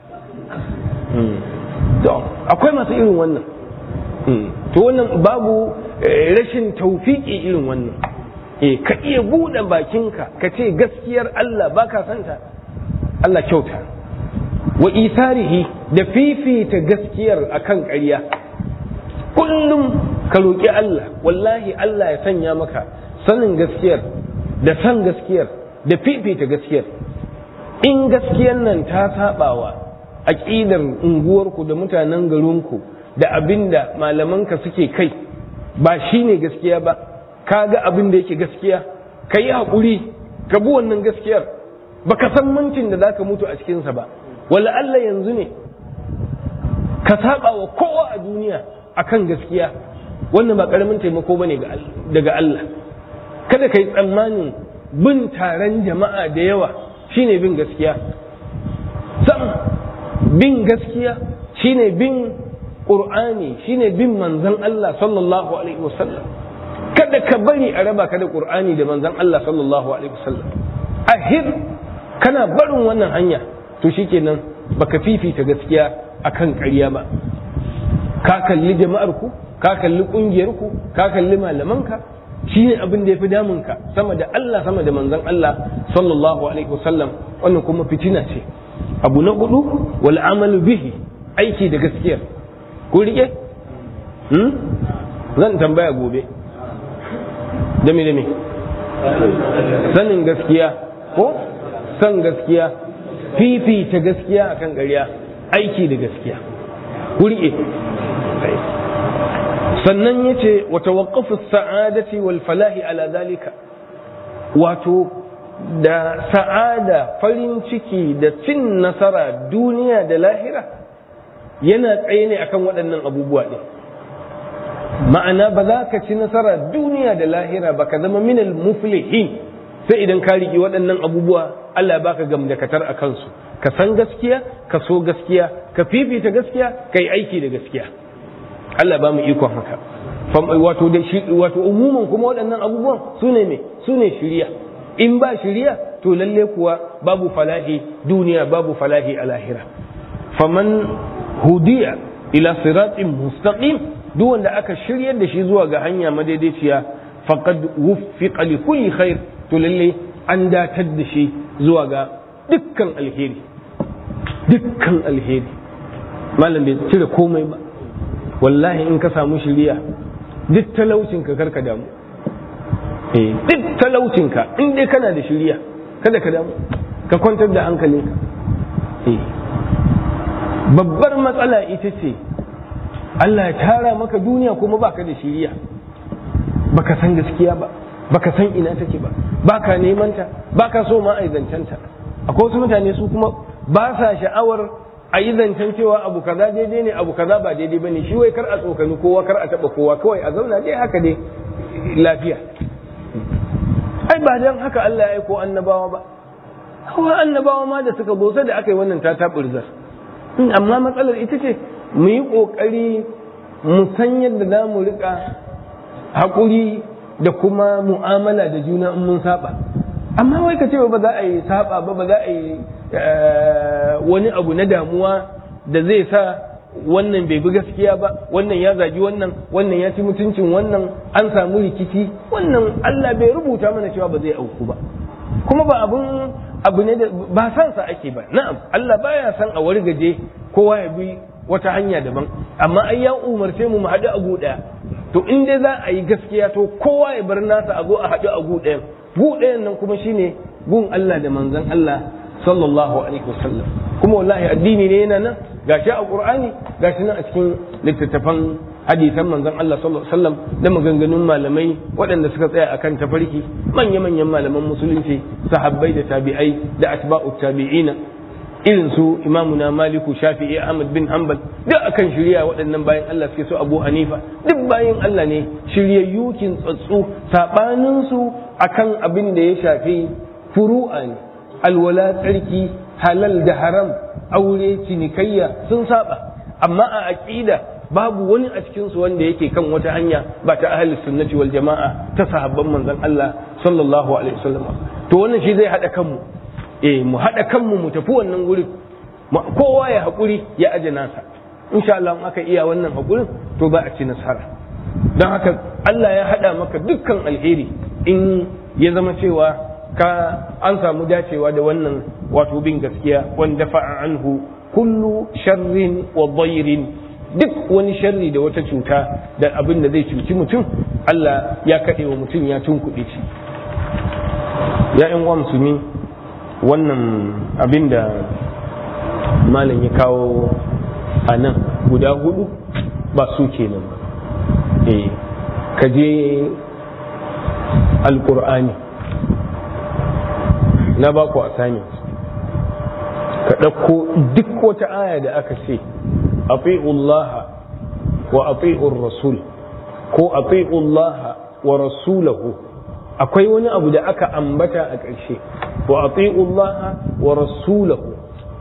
to akwai masu irin wannan to wannan babu rashin taufiki irin wannan eh ka iya buɗe bakinka ka ce gaskiyar Allah baka santa Allah kyauta wa isarihi da fifita gaskiyar akan ƙarya kullum ka roƙi Allah wallahi Allah ya sanya maka sanin gaskiyar da san gaskiyar da fifita gaskiyar in gaskiyar nan ta sabawa aƙidar unguwarku da mutanen garinku da abinda malamanka suke kai ba shine gaskiya ba ka ga abin da yake gaskiya ka yi haƙuri ka bi wannan gaskiyar baka san mintin da zaka mutu a cikinsa ba wala Allah yanzu ne ka saba wa kowa a duniya akan gaskiya wannan ba karamin taimako bane daga Allah kada ka yi tsammanin bin taron jama'a da yawa shine bin gaskiya sam bin gaskiya shine bin qur'ani shine bin manzon Allah sallallahu alaihi wasallam kada ka bari a raba ka da qur'ani da manzon Allah sallallahu alaihi wasallam ahir kana barin wannan hanya to shikenan baka fifita gaskiya akan ƙarya ba ka kalli jama'ar ku ka kalli kungiyar ku ka kalli malamanka shine abin da yafi damun ka sama da Allah sama da manzon Allah sallallahu alaihi wasallam wannan kuma fitina ce abu na hudu wal amalu bihi aiki da gaskiyar ku rike hmm? zan tambaya gobe dame dame sanin gaskiya ko san gaskiya fifita gaskiya akan ƙarya aiki da gaskiya ku rike sannan ya ce wata waƙafu sa'adati wal falahi ala zalika wato da sa'ada farin ciki da cin nasara duniya da lahira yana tsaye ne akan waɗannan abubuwa ɗin ma'ana ba za ka ci nasara duniya da lahira ba ka zama minal muflihin sai idan ka riƙi waɗannan abubuwa Allah baka gamdakatar a kansu ka san gaskiya ka so gaskiya ka fifita gaskiya ka yi aiki da gaskiya Allah ba mu ikon haka wato da shi wato umuman kuma waɗannan abubuwan su ne me su ne shiriya in ba shiriya to lalle kuwa babu falahi duniya babu falahi a lahira faman hudiya ila siratin mustaqim duk wanda aka shiryar da shi zuwa ga hanya madaidaiciya faqad wuffiqa li kulli khair to lalle an datar da shi zuwa ga dukkan alheri dukkan alheri malam bai cire komai ba wallahi in ka samu shiriya duk talaucinka karka damu eh duk talaucinka in dai kana da shiriya kada ka damu ka kwantar da hankalinka eh babbar matsala ita ce Allah ya tara maka duniya kuma baka da shiriya baka san gaskiya ba baka san ina take ba baka neman ta baka so ma a zancenta akwai wasu mutane su kuma ba sa sha'awar a yi zancen cewa abu kaza daidai ne abu kaza ba daidai bane shi wai kar a tsokani kowa kar a taba kowa kawai a zauna dai haka dai lafiya ai ba dan haka Allah ya aiko annabawa ba hawa annabawa ma da suka zo sai da aka yi wannan ta taburzar amma matsalar ita ce mu yi kokari mu san yadda za mu rika haƙuri da kuma mu'amala da juna in mun saba amma wai ka ce ba za a yi saba ba ba za a yi wani abu na damuwa da zai sa wannan bai bi gaskiya ba wannan ya zagi wannan wannan ya ci mutuncin wannan an samu rikici wannan Allah bai rubuta mana cewa ba zai auku ba kuma ba abun abu ne da ba san sa ake ba na'am Allah baya san a wargaje kowa ya bi wata hanya daban amma ai ya umarce mu mu haɗu a gu ɗaya to in dai za a yi gaskiya to kowa ya bar nasa a zo a haɗu a gu ɗayan gu ɗayan nan kuma shine gun Allah da manzon Allah sallallahu alaihi wasallam kuma wallahi addini ne yana nan gashi a qur'ani gashi nan a cikin littattafan hadisan manzon Allah sallallahu alaihi wasallam da maganganun malamai waɗanda suka tsaya akan tafarki manya-manyan malaman musulunci sahabbai da tabi'ai da atba'u tabi'ina irin su imamuna maliku shafi'i ahmad bin hanbal duk akan shirya waɗannan bayan Allah suke so abu hanifa duk bayan Allah ne shiryayyu kin tsatsu sabanin su akan abin da ya shafi furu'a ne alwala tsarki halal da haram aure cinikayya sun saba amma a aqida babu wani a cikin su wanda yake kan wata hanya ba ta ahli sunnati wal jama'a ta sahabban manzon Allah sallallahu alaihi wasallam to wannan shi zai hada kanmu eh mu hada kanmu mu tafi wannan gurin kowa ya hakuri ya aje nasa insha Allah in aka iya wannan hakurin to za a ci nasara don haka Allah ya hada maka dukkan alheri in ya zama cewa ka an samu dacewa da wannan wato bin gaskiya wanda fa'a anhu kullu sharrin wa dhairin duk wani sharri da wata cuta da abin da zai cuci mutum Allah ya kaɗe wa mutum ya tunkuɗe shi ya yan uwa musulmi wannan abin da malam ya kawo a nan guda hudu ba su kenan ba eh ka je alƙur'ani na ba ku assignment ka ɗauko duk wata aya da aka ce ati'ullaha wa ati'ur rasul ko ati'ullaha wa rasulahu akwai wani abu da aka ambata a ƙarshe wa ati'ullaha wa rasulahu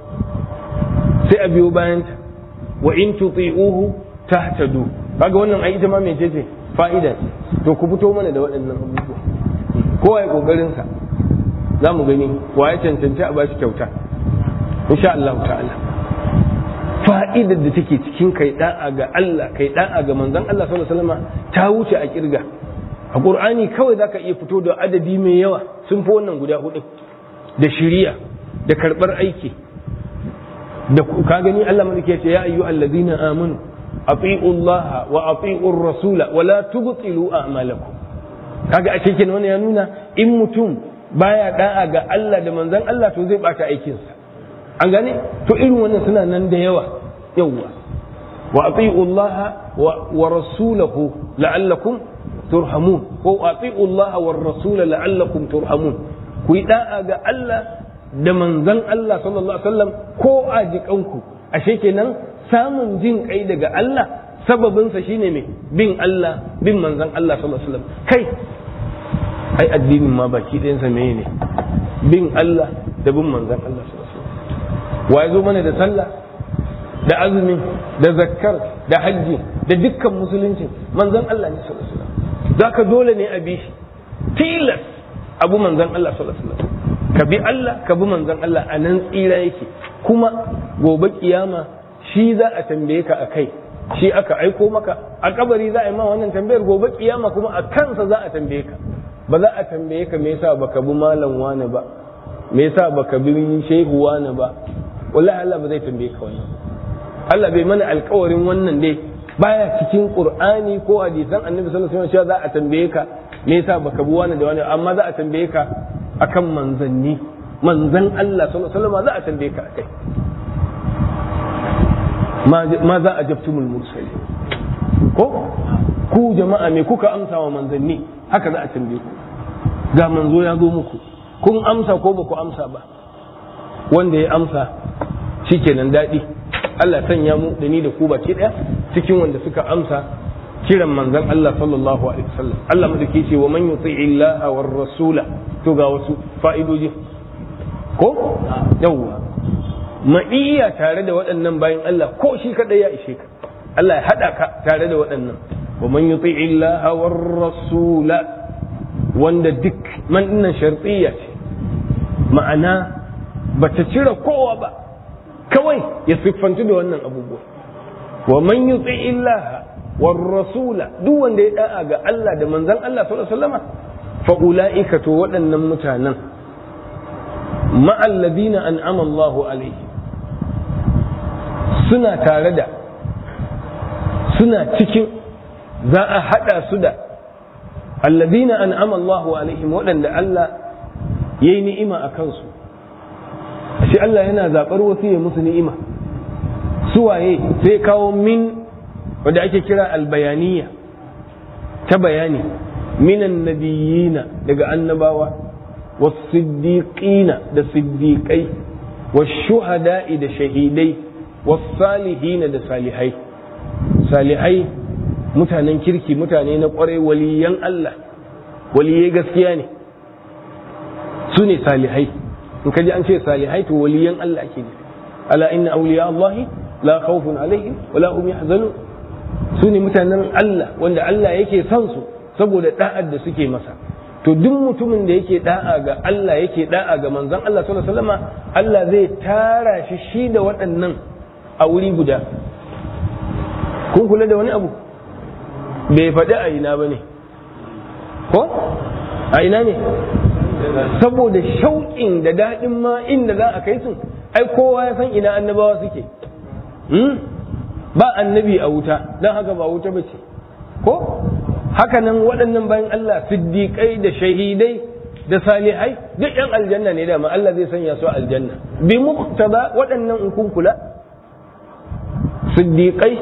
sai a biyo bayanta wa in tuti'uhu tahtadu kaga wannan ai ita ma mai ce fa'ida to ku fito mana da waɗannan abubuwa kowa ya kokarin sa za mu gani wa ya cancanci a bashi kyauta insha Allah ta'ala fa'idar da take cikin kai da'a ga Allah kai da'a ga manzon Allah sallallahu alaihi wasallam ta wuce a kirga a Qur'ani kawai zaka iya fito da adadi mai yawa sun fi wannan guda hudu da shiriya da karbar aiki da ka gani Allah malaki ya ce ya ayyuhal ladina amanu ati'u Allah wa ati'u rasula wa la tubtilu a'malakum kaga a cikin wannan ya nuna in mutum baya da'a ga Allah da manzon Allah to zai bata aikinsa an gane to irin wannan suna nan da yawa yawa wa ati'u Allah wa rasulahu la'allakum turhamun ko ati'u Allah wa rasula la'allakum turhamun ku yi da'a ga Allah da manzon Allah sallallahu alaihi wasallam ko a jikanku ashe kenan samun jin kai daga Allah sababinsa shine me bin Allah bin manzon Allah sallallahu alaihi wasallam kai ai addinin ma baki ɗayansa meye ne bin Allah da bin manzon Allah sallallahu alaihi wasallam wa zo mana da sallah da azumi da zakkar da hajji da dukkan musulunci manzon Allah ne sallallahu alaihi wasallam zaka dole ne a bi shi tilas abu manzon Allah sallallahu alaihi wasallam ka bi Allah ka bi manzon Allah a nan tsira yake kuma gobe kiyama shi za a tambaye ka a kai shi aka aiko maka a kabari za a yi ma wannan tambayar gobe kiyama kuma a kansa za a tambaye ka ba za a tambaye ka me yasa baka bi malam wani ba me yasa baka bi shehu wani ba wallahi Allah ba zai tambaye ka wannan Allah bai mana alkawarin wannan dai baya cikin Qur'ani ko hadisan Annabi sallallahu alaihi wasallam za a tambaye ka me yasa baka bi wani da wani amma za a tambaye ka akan manzanni manzan Allah sallallahu alaihi wasallam za a tambaye ka akai ma za a jabtumul mursali ko ku jama'a me kuka amsa wa manzanni haka za a tambaye ku ga manzo ya zo muku kun amsa ko ba ku amsa ba wanda ya amsa shikenan daɗi Allah sanya mu da ni da ku baki ɗaya cikin wanda suka amsa kiran manzon Allah sallallahu alaihi wasallam Allah madaki ce wa man yuti'i Allah war rasula to ga wasu fa'idoji ko yawwa ma'iyya tare da waɗannan bayan Allah ko shi kadai ya ishe ka Allah ya hada ka tare da waɗannan wa man yuti'i Allah war rasula wanda duk man dinnan shartiyya ce ma'ana bata cire kowa ba kawai ya siffantu da wannan abubuwa wa man yuti'i Allah war rasula duk wanda ya da'a ga Allah da manzon Allah sallallahu alaihi wasallam fa ulaika to waɗannan mutanen ma'al ladina an'ama Allahu alaihi suna tare da suna cikin za a hada su da alladina an'ama Allahu alaihim waɗanda Allah yayi ni'ima a kansu shi Allah yana zaɓar wasu ya musu ni'ima suwaye sai kawo min wadda ake kira albayaniya ta bayani minan nabiyina daga annabawa wasiddiqina da siddiqai washuhada'i da shahidai wasalihina da salihai salihai mutanen kirki mutane na kwarai waliyan Allah waliyai gaskiya ne su ne salihai in ka ji an ce salihai to waliyan Allah ake nufi ala inna awliya Allah la khawfun alaihim wa la hum yahzanun su ne mutanen Allah wanda Allah yake son su saboda da'ar da suke masa to duk mutumin da yake da'a ga Allah yake da'a ga manzon Allah sallallahu alaihi wasallam Allah zai tara shi shi da waɗannan a wuri guda kun kula da wani abu bai faɗi a ina ba ne ko a ina ne saboda shauƙin da daɗin ma inda za a kai su ai kowa ya san ina annabawa suke ba annabi a wuta don haka ba wuta ba ce ko haka nan waɗannan bayan Allah siddiƙai da shahidai da salihai duk yan aljanna ne dama Allah zai sanya su aljanna bi muqtada waɗannan in kun kula siddiƙai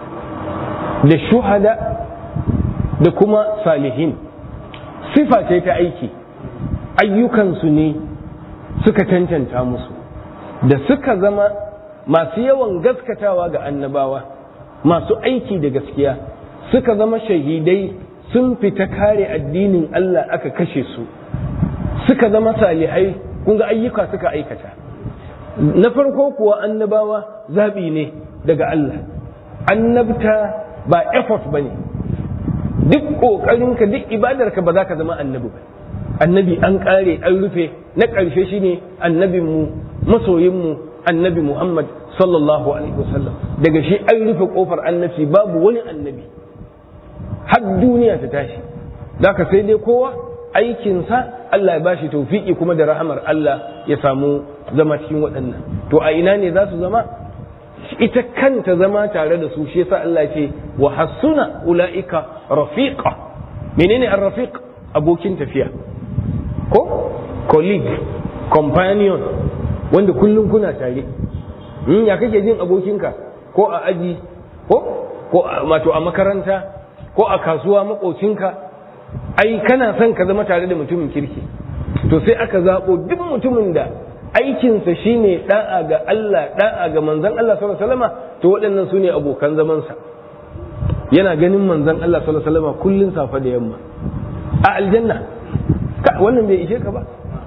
da shuhada da kuma salihin sifa ce ta aiki ayyukansu ne suka cancanta musu da suka zama masu yawan gaskatawa ga annabawa masu aiki da gaskiya suka zama shahidai sun fita kare addinin Allah aka kashe su suka zama salihai kun ga ayyuka suka aikata na farko kuwa annabawa zaɓi ne daga Allah annabta ba effort ba ne duk ƙoƙarinka duk ibadarka ba za ka zama annabi ba annabi an ƙare an rufe na ƙarshe shine annabinmu masoyinmu annabi muhammad sallallahu alaihi wasallam daga shi an rufe ƙofar annabci babu wani annabi har duniya ta tashi za ka sai dai kowa aikinsa Allah ya bashi taufiki kuma da rahamar Allah ya samu zama cikin waɗannan to a ina ne za su zama ita kanta zama tare da su shi yasa Allah ya ce wa hasuna ulaika rafiqa menene ar-rafiq abokin tafiya ko colleague companion wanda kullum kuna tare in ya kake jin abokinka ko a aji ko ko wato a makaranta ko a kasuwa makocinka ai kana son ka zama tare da mutumin kirki to sai aka zaɓo duk mutumin da aikinsa shine da'a ga Allah da'a ga manzon Allah sallallahu alaihi wasallam to waɗannan su ne abokan zamansa yana ganin manzon Allah sallallahu alaihi wasallam kullun safa da yamma a aljanna wannan bai ishe ka ba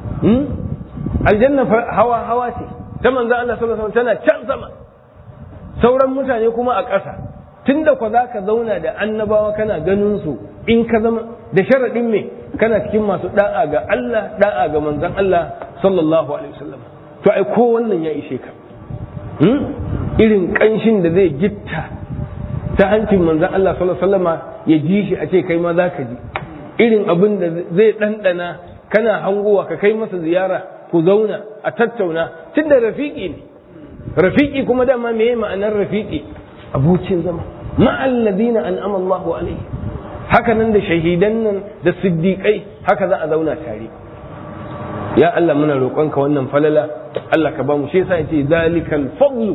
aljanna hawa hawa ce ta manzon Allah sallallahu alaihi wasallam tana can sama sauran mutane kuma a ƙasa tunda kwa za ka zauna da annabawa kana ganin su in ka zama da sharaɗin me kana cikin masu da'a ga Allah da'a ga manzon Allah sallallahu alaihi wasallam to ai ko wannan ya ishe ka irin kanshin da zai gitta ta hancin manzon Allah sallallahu alaihi wasallam ya ji shi a ce kai ma za ka ji irin abin da zai ɗanɗana kana hangowa ka kai masa ziyara ku zauna a tattauna tun da rafiki ne rafiki kuma dama me ma'anar rafiki abokin zama ma'alladina an'ama Allahu alaihi haka nan da shahidan nan da siddiƙai haka za a zauna tare ya Allah muna roƙonka wannan falala Allah ka ba mu shi yasa yace zalikal fadlu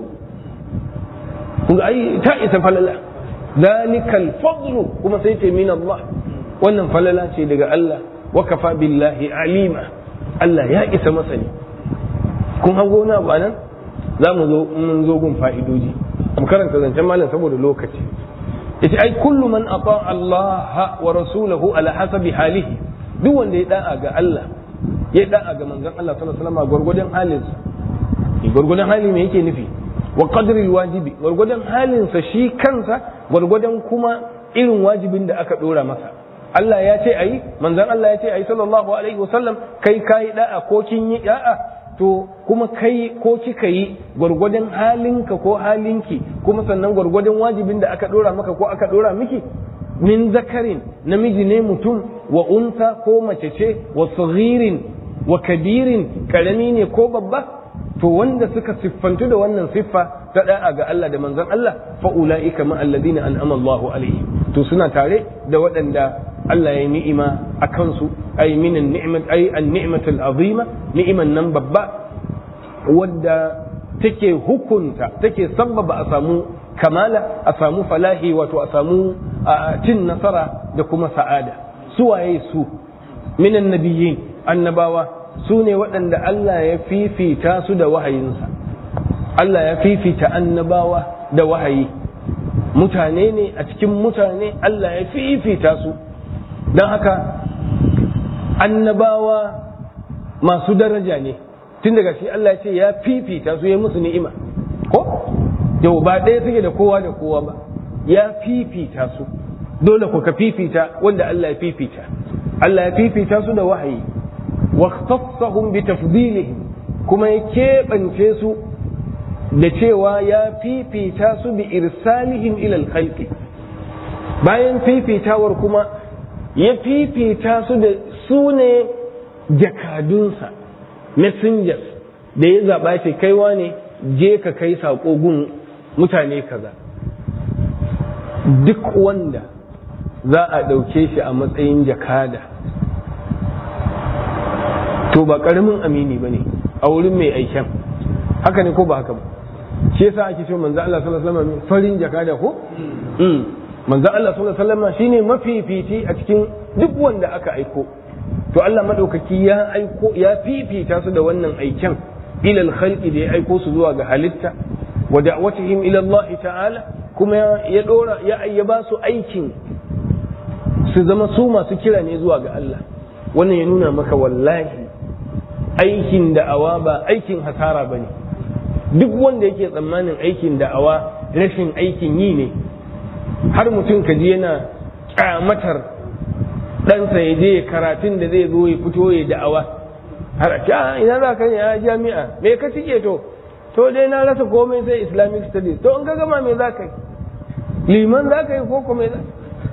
kun ai ta isa falala zalikal fadlu kuma sai ce min Allah wannan falala ce daga Allah wa kafa billahi alima Allah ya isa masani kun hango na ba nan za mu zo mun zo gun fa'idoji mu karanta zancen malam saboda lokaci yace ai kullu man ata Allah wa rasulahu ala hasabi halihi duk wanda ya da'a ga Allah ya da'a ga manzon Allah sallallahu alaihi wasallam gurgurdan halinsa gurgurdan hali me yake nufi wa qadri wajibi gurgurdan halinsa shi kansa gurgurdan kuma irin wajibin da aka dora masa Allah ya ce ayi manzon Allah ya ce ayi sallallahu alaihi wasallam kai kai da'a ko kin yi da'a to kuma kai ko kika yi gwargwadon halinka ko halinki kuma sannan gwargwadon wajibin da aka dora maka ko aka dora miki min zakarin namiji ne mutum wa unsa ko mace ce wa saghirin wa kabirin karami ne ko babba to wanda suka siffantu da wannan siffa ta da'a ga Allah da manzon Allah fa ulaika ma alladhina an'ama Allahu alaihim to suna tare da waɗanda Allah ya yi ni'ima a kansu ay min an-ni'mat ay an-ni'mat al-azima ni'iman nan babba wadda take hukunta take sabbaba a samu kamala a samu falahi wato a samu cin nasara da kuma sa'ada su waye su minan nabiyyin annabawa su ne waɗanda Allah ya fifita su da wahayinsa Allah ya fifita annabawa da wahayi mutane ne a cikin mutane Allah ya fifita su don haka annabawa masu daraja ne tun daga shi Allah ya ce ya fifita su ya musu ni'ima ko yau ba ɗaya suke da kowa da kowa ba ya fifita su dole ku ka fifita wanda Allah ya fifita Allah ya fifita su da wahayi wa khassahum bi tafdilihim kuma ya keɓance su da cewa ya fifita su bi irsalihim ila al bayan fifitawar kuma ya fifita su da su ne jakadunsa messengers da ya zaɓa ce kaiwa ne je ka kai saƙo gun mutane kaza duk wanda za a ɗauke shi a matsayin jakada to ba ƙaramin amini ba ne a wurin mai aiken haka ne ko ba haka ba shi yasa ake cewa manzo Allah sallallahu alaihi wasallam farin jakada ko manzo Allah sallallahu alaihi wasallam shine mafifici a cikin duk wanda aka aiko to Allah madaukaki ya aiko ya fifita su da wannan aiken ila al-khalqi da ya aiko su zuwa ga halitta wa da'watihim ila Allah ta'ala kuma ya dora ya ayyaba su aikin su zama su masu kira ne zuwa ga Allah wannan ya nuna maka wallahi aikin da'awa ba aikin hasara bane duk wanda yake tsammanin aikin da'awa rashin aikin yi ne har mutum ka ji yana kyamatar ɗansa ya je karatun da zai zo ya fito ya da'awa har a ina za ka ya jami'a me ka cike to to dai na rasa komai sai islamic studies to in ka gama me za ka yi liman za ka yi ko kuma za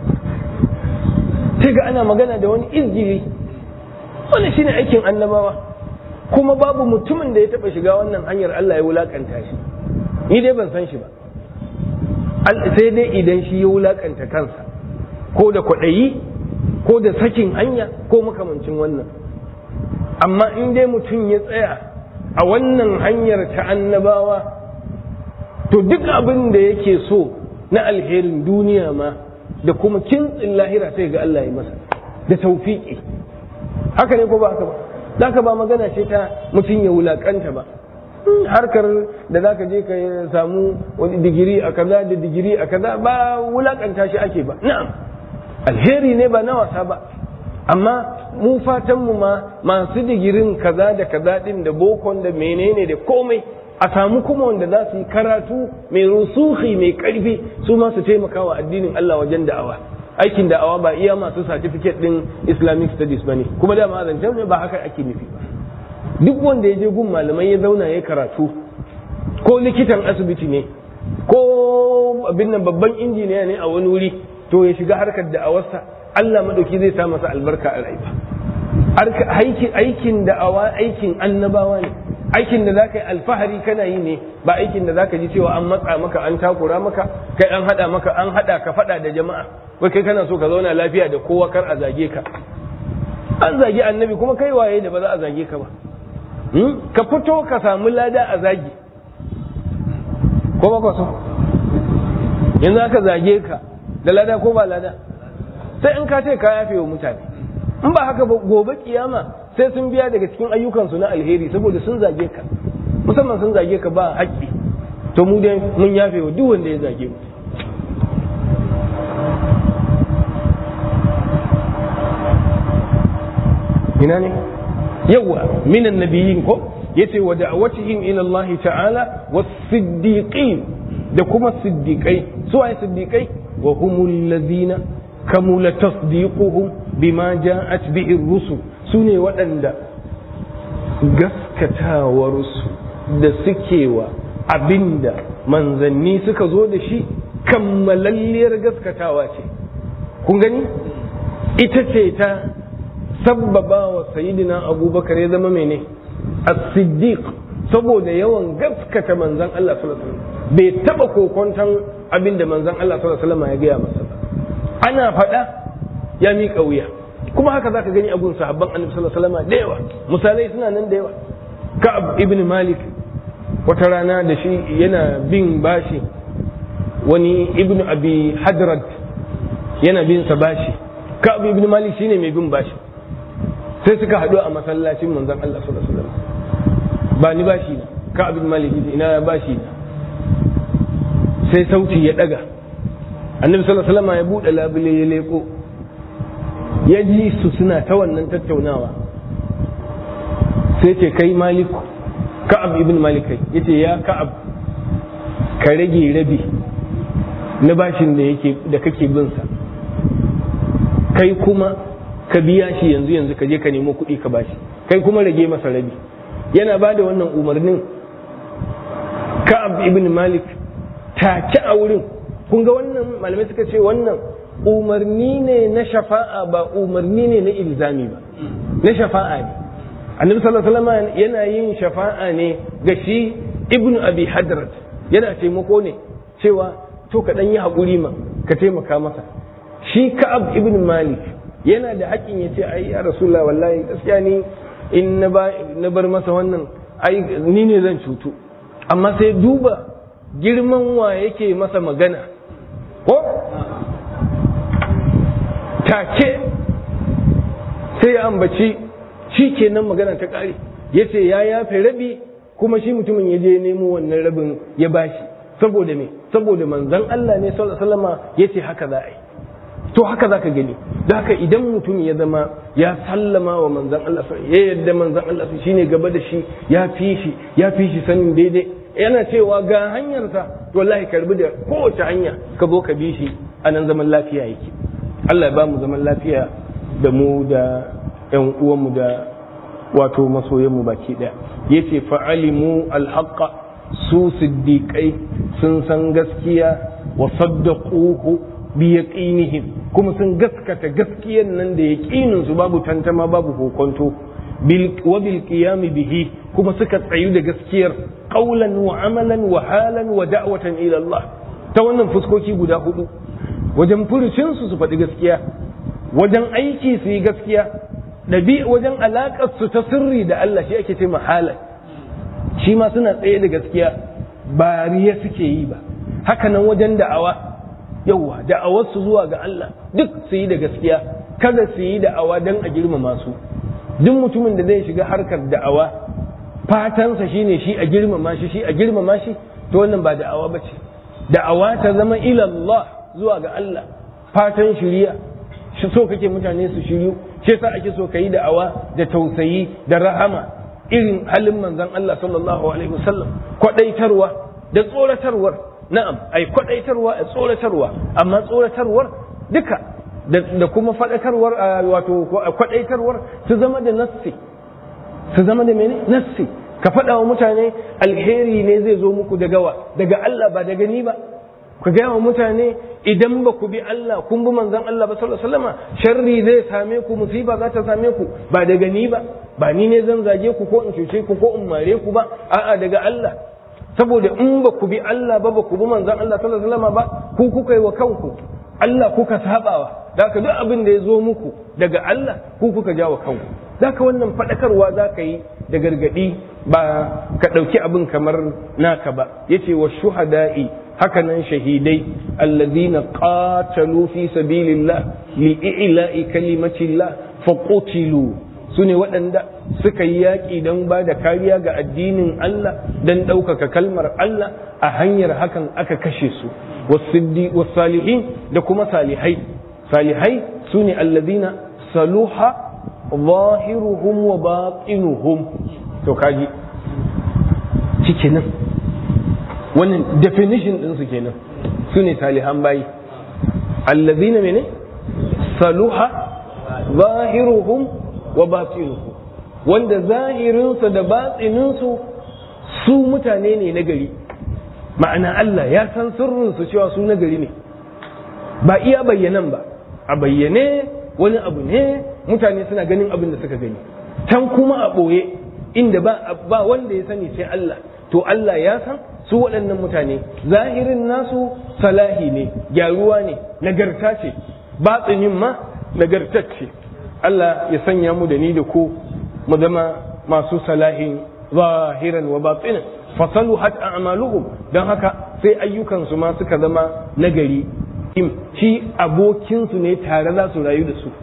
sai ga ana magana da wani izgili wani shine aikin annabawa kuma babu mutumin da ya taba shiga wannan hanyar Allah ya wulakanta shi ni dai ban san shi ba sai dai idan shi ya wulakanta kansa ko da kwaɗayi ko da sakin hanya ko makamancin wannan amma in dai mutum ya tsaya a wannan hanyar ta annabawa to duk abin da yake so na alherin duniya ma da kuma kintsin lahira sai ga Allah ya masa da taufiƙi haka ne ko ba haka ba za ka ba magana ce ta mutum ya wulakanta ba harkar da za ka je ka samu wani digiri a kaza da digiri a kaza ba wulakanta shi ake ba na'am alheri ne ba na wasa ba amma mu fatanmu ma masu digirin kaza da kaza din da bokon da menene da komai a samu kuma wanda za su yi karatu mai rusuhi mai karfi su ma su taimaka wa addinin Allah wajen da'awa aikin da'awa ba iya masu certificate din islamic studies ba ne kuma da zancen ne ba haka ake nufi ba duk wanda ya je gun malamai ya zauna ya karatu ko likitan asibiti ne ko abin nan babban injiniya ne a wani wuri to ya shiga harkar da'awarsa Allah madauki zai sa masa albarka a rayuwa aikin da'awa aikin annabawa ne aikin da zaka yi alfahari kana yi ne ba aikin da zaka ji cewa an matsa maka an takura maka kai an hada maka an hada ka fada da jama'a wai kai kana so ka zauna lafiya da kowa kar a zage ka an zagi annabi kuma kai waye da ba za a zage ka ba ka fito ka samu lada a zagi ko ba ka so yanzu aka zage ka da lada ko ba lada sai in ka ce ka yafe wa mutane in ba haka ba gobe kiyama sai sun biya daga cikin ayyukansu na alheri saboda sun zage ka musamman sun zage ka ba haƙƙi to mu dai mun yafe wa duk wanda ya zage mu ina ne yawa minan nabiyyin ko yace wa da'awatihim ila Allah ta'ala was-siddiqin da kuma siddiqai su waye siddiqai wa humul ladina kamula tasdiquhum bima ja'at bihi ar-rusul sune waɗanda gaskatawarsu da suke wa abinda manzanni suka zo da shi kammalalliyar gaskatawa ce kun gani ita ce ta sabbaba wa sayidina abubakar ya zama mene as-siddiq saboda yawan gaskata manzan Allah sallallahu alaihi wasallam bai taba kokonton abinda manzan Allah sallallahu alaihi wasallam ya gaya masa ba ana faɗa ya miƙa wuya kuma haka zaka gani abun sahabban annabi sallallahu alaihi wasallam da yawa misalai suna nan da yawa ka'ab ibn malik wata rana da shi yana bin bashi wani ibn abi hadrad yana bin sa bashi ka'ab ibn malik shine mai bin bashi sai suka haɗu a masallacin manzon Allah sallallahu alaihi wasallam ba ni bashi na ka'ab ibn malik ina bashi na sai sauti ya daga annabi sallallahu alaihi wasallam ya bude labule ya leko ya ji su suna ta wannan tattaunawa sai ce kai maliku ka'ab ibn malik kai yace ya ka'ab ka rage rabi na bashin da yake da kake bin sa kai kuma ka biya shi yanzu yanzu ka je ka nemo kuɗi ka bashi kai kuma rage masa rabi yana ba da wannan umarnin ka'ab ibn malik take a wurin kun ga wannan malamai suka ce wannan umarni ne na shafa'a ba umarni ne na ilzami ba na shafa'a ne annabi sallallahu alaihi wasallam yana yin shafa'a ne ga shi ibnu abi hadrat yana taimako ne cewa to ka dan yi hakuri ma ka taimaka masa shi ka'ab ibn malik yana da haƙƙin ya ce ai ya rasulullah wallahi gaskiya ni in na bar masa wannan ai ni ne zan cutu amma sai duba girman wa yake masa magana ko take sai ya ambaci shi kenan magana ta ƙare ya ce ya yafe rabi kuma shi mutumin ya je nemo wannan rabin ya bashi saboda me saboda manzan Allah ne sallama ya ce haka za a yi to haka za ka gani da haka idan mutum ya zama ya sallama wa manzan Allah ya yadda manzan Allah shine gaba da shi ya fi shi ya fi shi sanin daidai yana cewa ga hanyarsa to wallahi karbi da kowace hanya ka zo ka bi shi a nan zaman lafiya yake Allah ya ba mu zaman lafiya da mu da ƴan uwanmu da wato masoyanmu baki ɗaya yace fa'alimu alhaqqa su siddiqai sun san gaskiya wa saddaquhu bi yaqinihim kuma sun gaskata gaskiyan nan da yaqinin su babu tantama babu kokonto bil wa bil qiyam bihi kuma suka tsayu da gaskiyar qaulan wa amalan wa halan wa da'watan ila Allah ta wannan fuskoki guda hudu wajen furucin su su faɗi gaskiya wajen aiki su yi gaskiya ɗabi wajen alaƙar su ta sirri da Allah shi ake ce mahalan shi ma suna tsaye da gaskiya ba riya suke yi ba haka nan wajen da'awa yauwa da'awar su zuwa ga Allah duk su yi da gaskiya kada su yi da'awa don a girmama su duk mutumin da zai shiga harkar da'awa fatansa shine shi a girmama shi shi a girmama shi to wannan ba da'awa ba ce da'awa ta zama ilallah zuwa ga Allah fatan shiriya shi so kake mutane su shiryu shi sa ake so kayi da'awa da tausayi da rahama irin halin manzon Allah sallallahu alaihi wasallam kwadaitarwa da tsoratarwar na'am ai kwadaitarwa a tsoratarwa amma tsoratarwar duka da kuma faɗakarwar wato kwadaitarwar su zama da nassi su zama da mene nassi ka faɗa wa mutane alheri ne zai zo muku daga wa daga Allah ba daga ni ba ku gaya wa mutane idan ba ku bi Allah kun bi manzon Allah ba sallallahu alaihi wasallam sharri zai same ku musiba za ta same ku ba daga ni ba ba ni ne zan zage ku ko in cuce ku ko in mare ku ba a'a daga Allah saboda in ba ku bi Allah ba ba ku bi manzon Allah sallallahu alaihi wasallam ba ku kuka yi wa kanku Allah kuka sabawa da ka duk abin da ya zo muku daga Allah ku kuka jawo kanku da ka wannan faɗakarwa za ka yi da gargaɗi ba ka ɗauki abin kamar naka ba yace wa shuhada'i hakanan shahidai allazina qatalu fi sabilillah li'ila'i kalimatillah fa qutilu sune waɗanda suka yi yaƙi don ba da kariya ga addinin Allah don ɗaukaka kalmar Allah a hanyar hakan aka kashe su wasalihin da kuma salihai salihai sune allazina saluha zahiruhum wa batinuhum to kaji nan wannan definition ɗinsu kenan su ne salihan bayi allazina mene saluha zahiruhum wa batinuhum wanda zahirinsa da batsininsu su mutane ne na gari ma'ana Allah ya san sirrinsu cewa su na gari ne ba iya bayyanan ba a bayyane wani abu ne mutane suna ganin abin da suka gani can kuma a ɓoye inda ba wanda ya sani sai Allah to Allah ya san su waɗannan mutane zahirin nasu salahi ne gyaruwa ne nagarta ce batsinin ma nagartacce Allah ya sanya mu da ni da ku mu zama masu salahin zahiran wa batsinan fasalu hat a'maluhum don haka sai ayyukansu ma suka zama nagari shi abokinsu ne tare za su rayu da su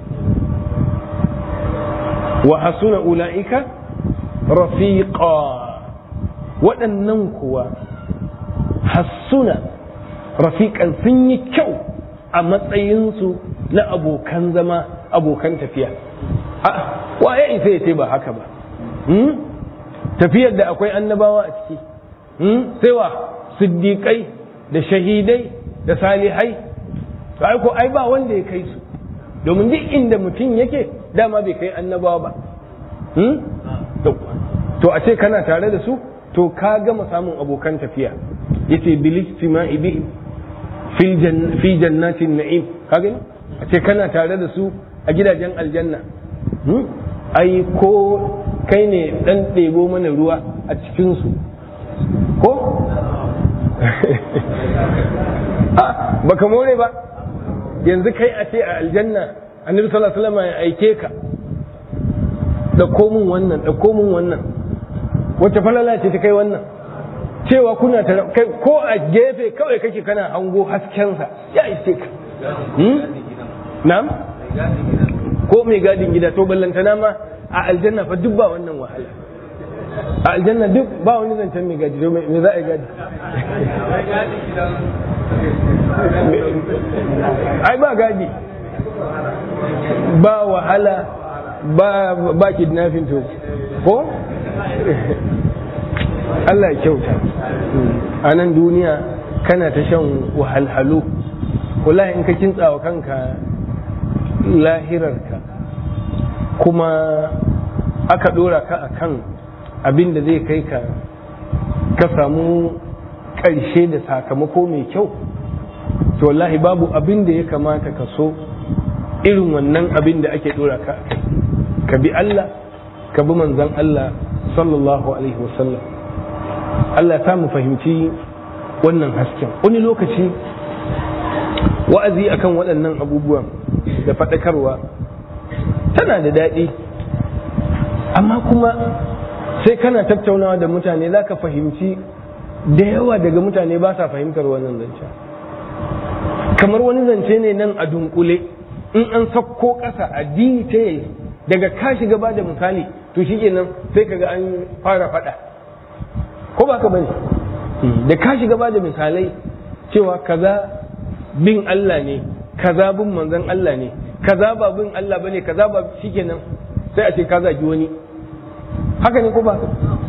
wa hasuna ula'ika rafiqa waɗannan kuwa hassuna rafiƙan sun yi kyau a matsayinsu na abokan zama abokan tafiya waye isa ya ce ba haka ba tafiyar da akwai annabawa a ciki sai wa siddiƙai da shahidai da salihai to ai ko ai ba wanda ya kai su domin duk inda mutum yake dama bai kai annabawa ba to a ce kana tare da su to ka gama samun abokan tafiya yace bil istima'i bi fi jannatin na'im ka gani a ce kana tare da su a gidajen aljanna ai ko kai ne dan ɗebo mana ruwa a cikinsu ko baka more ba yanzu kai a ce a aljanna annabi sallallahu alaihi wasallam ya aike ka da komun wannan da komun wannan wacce falala ce ta kai wannan cewa kuna ta kai ko a gefe kawai kake kana hango haskensa ya ishe ka na'am ko mai gadin gida to ballantana ma a aljanna fa duk ba wannan wahala a aljanna duk ba wani zancen mai gadi me za a yi gadi ai ba gadi ba wahala ba ba kidnapping to ko Allah ya kyauta a nan duniya kana ta shan wahalhalu wallahi in ka kintsawa kanka lahirarka kuma aka dora ka akan abin da zai kai ka ka samu ƙarshe da sakamako mai kyau to wallahi babu abin da ya kamata ka so irin wannan abin da ake dora ka ka bi Allah ka bi manzan Allah sallallahu alaihi wasallam Allah ya samu fahimci wannan hasken wani lokaci wa'azi akan waɗannan abubuwan da faɗakarwa tana da daɗi amma kuma sai kana tattaunawa da mutane za ka fahimci da yawa daga mutane ba sa fahimtar wannan zance kamar wani zance ne nan a dunkule in an sakko ƙasa a detail daga ka shiga ba da misali to shi kenan sai kaga an fara faɗa ko ba ka bane da ka shiga ba da misalai cewa kaza bin Allah ne kaza bin manzon Allah ne kaza ba bin Allah bane kaza ba shikenan sai a ce ka zagi wani haka ne ko ba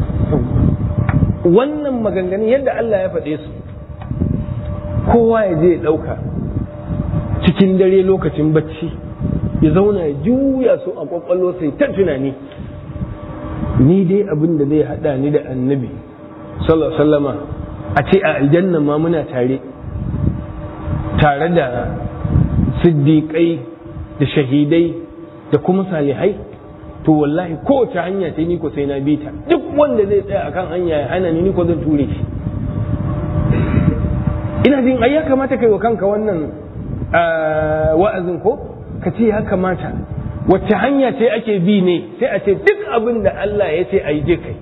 wannan maganganun yadda Allah ya faɗe su kowa ya je ya ɗauka cikin dare lokacin bacci ya zauna ya juya su a kwakwallo sai ta tunani ni dai abin da zai haɗa ni da annabi sallama a ce a aljanna ma muna tare tare da siddiƙai da shahidai da kuma salihai to wallahi kowace hanya ce ni ko sai na bi ta duk wanda zai tsaya akan hanya ya hana ni ni ko zan ture shi ina jin ai ya kamata kai wa kanka wannan wa'azin ko ka ce ya kamata wacce hanya ce ake bi ne sai a ce duk abin da Allah ya ce a yi je kai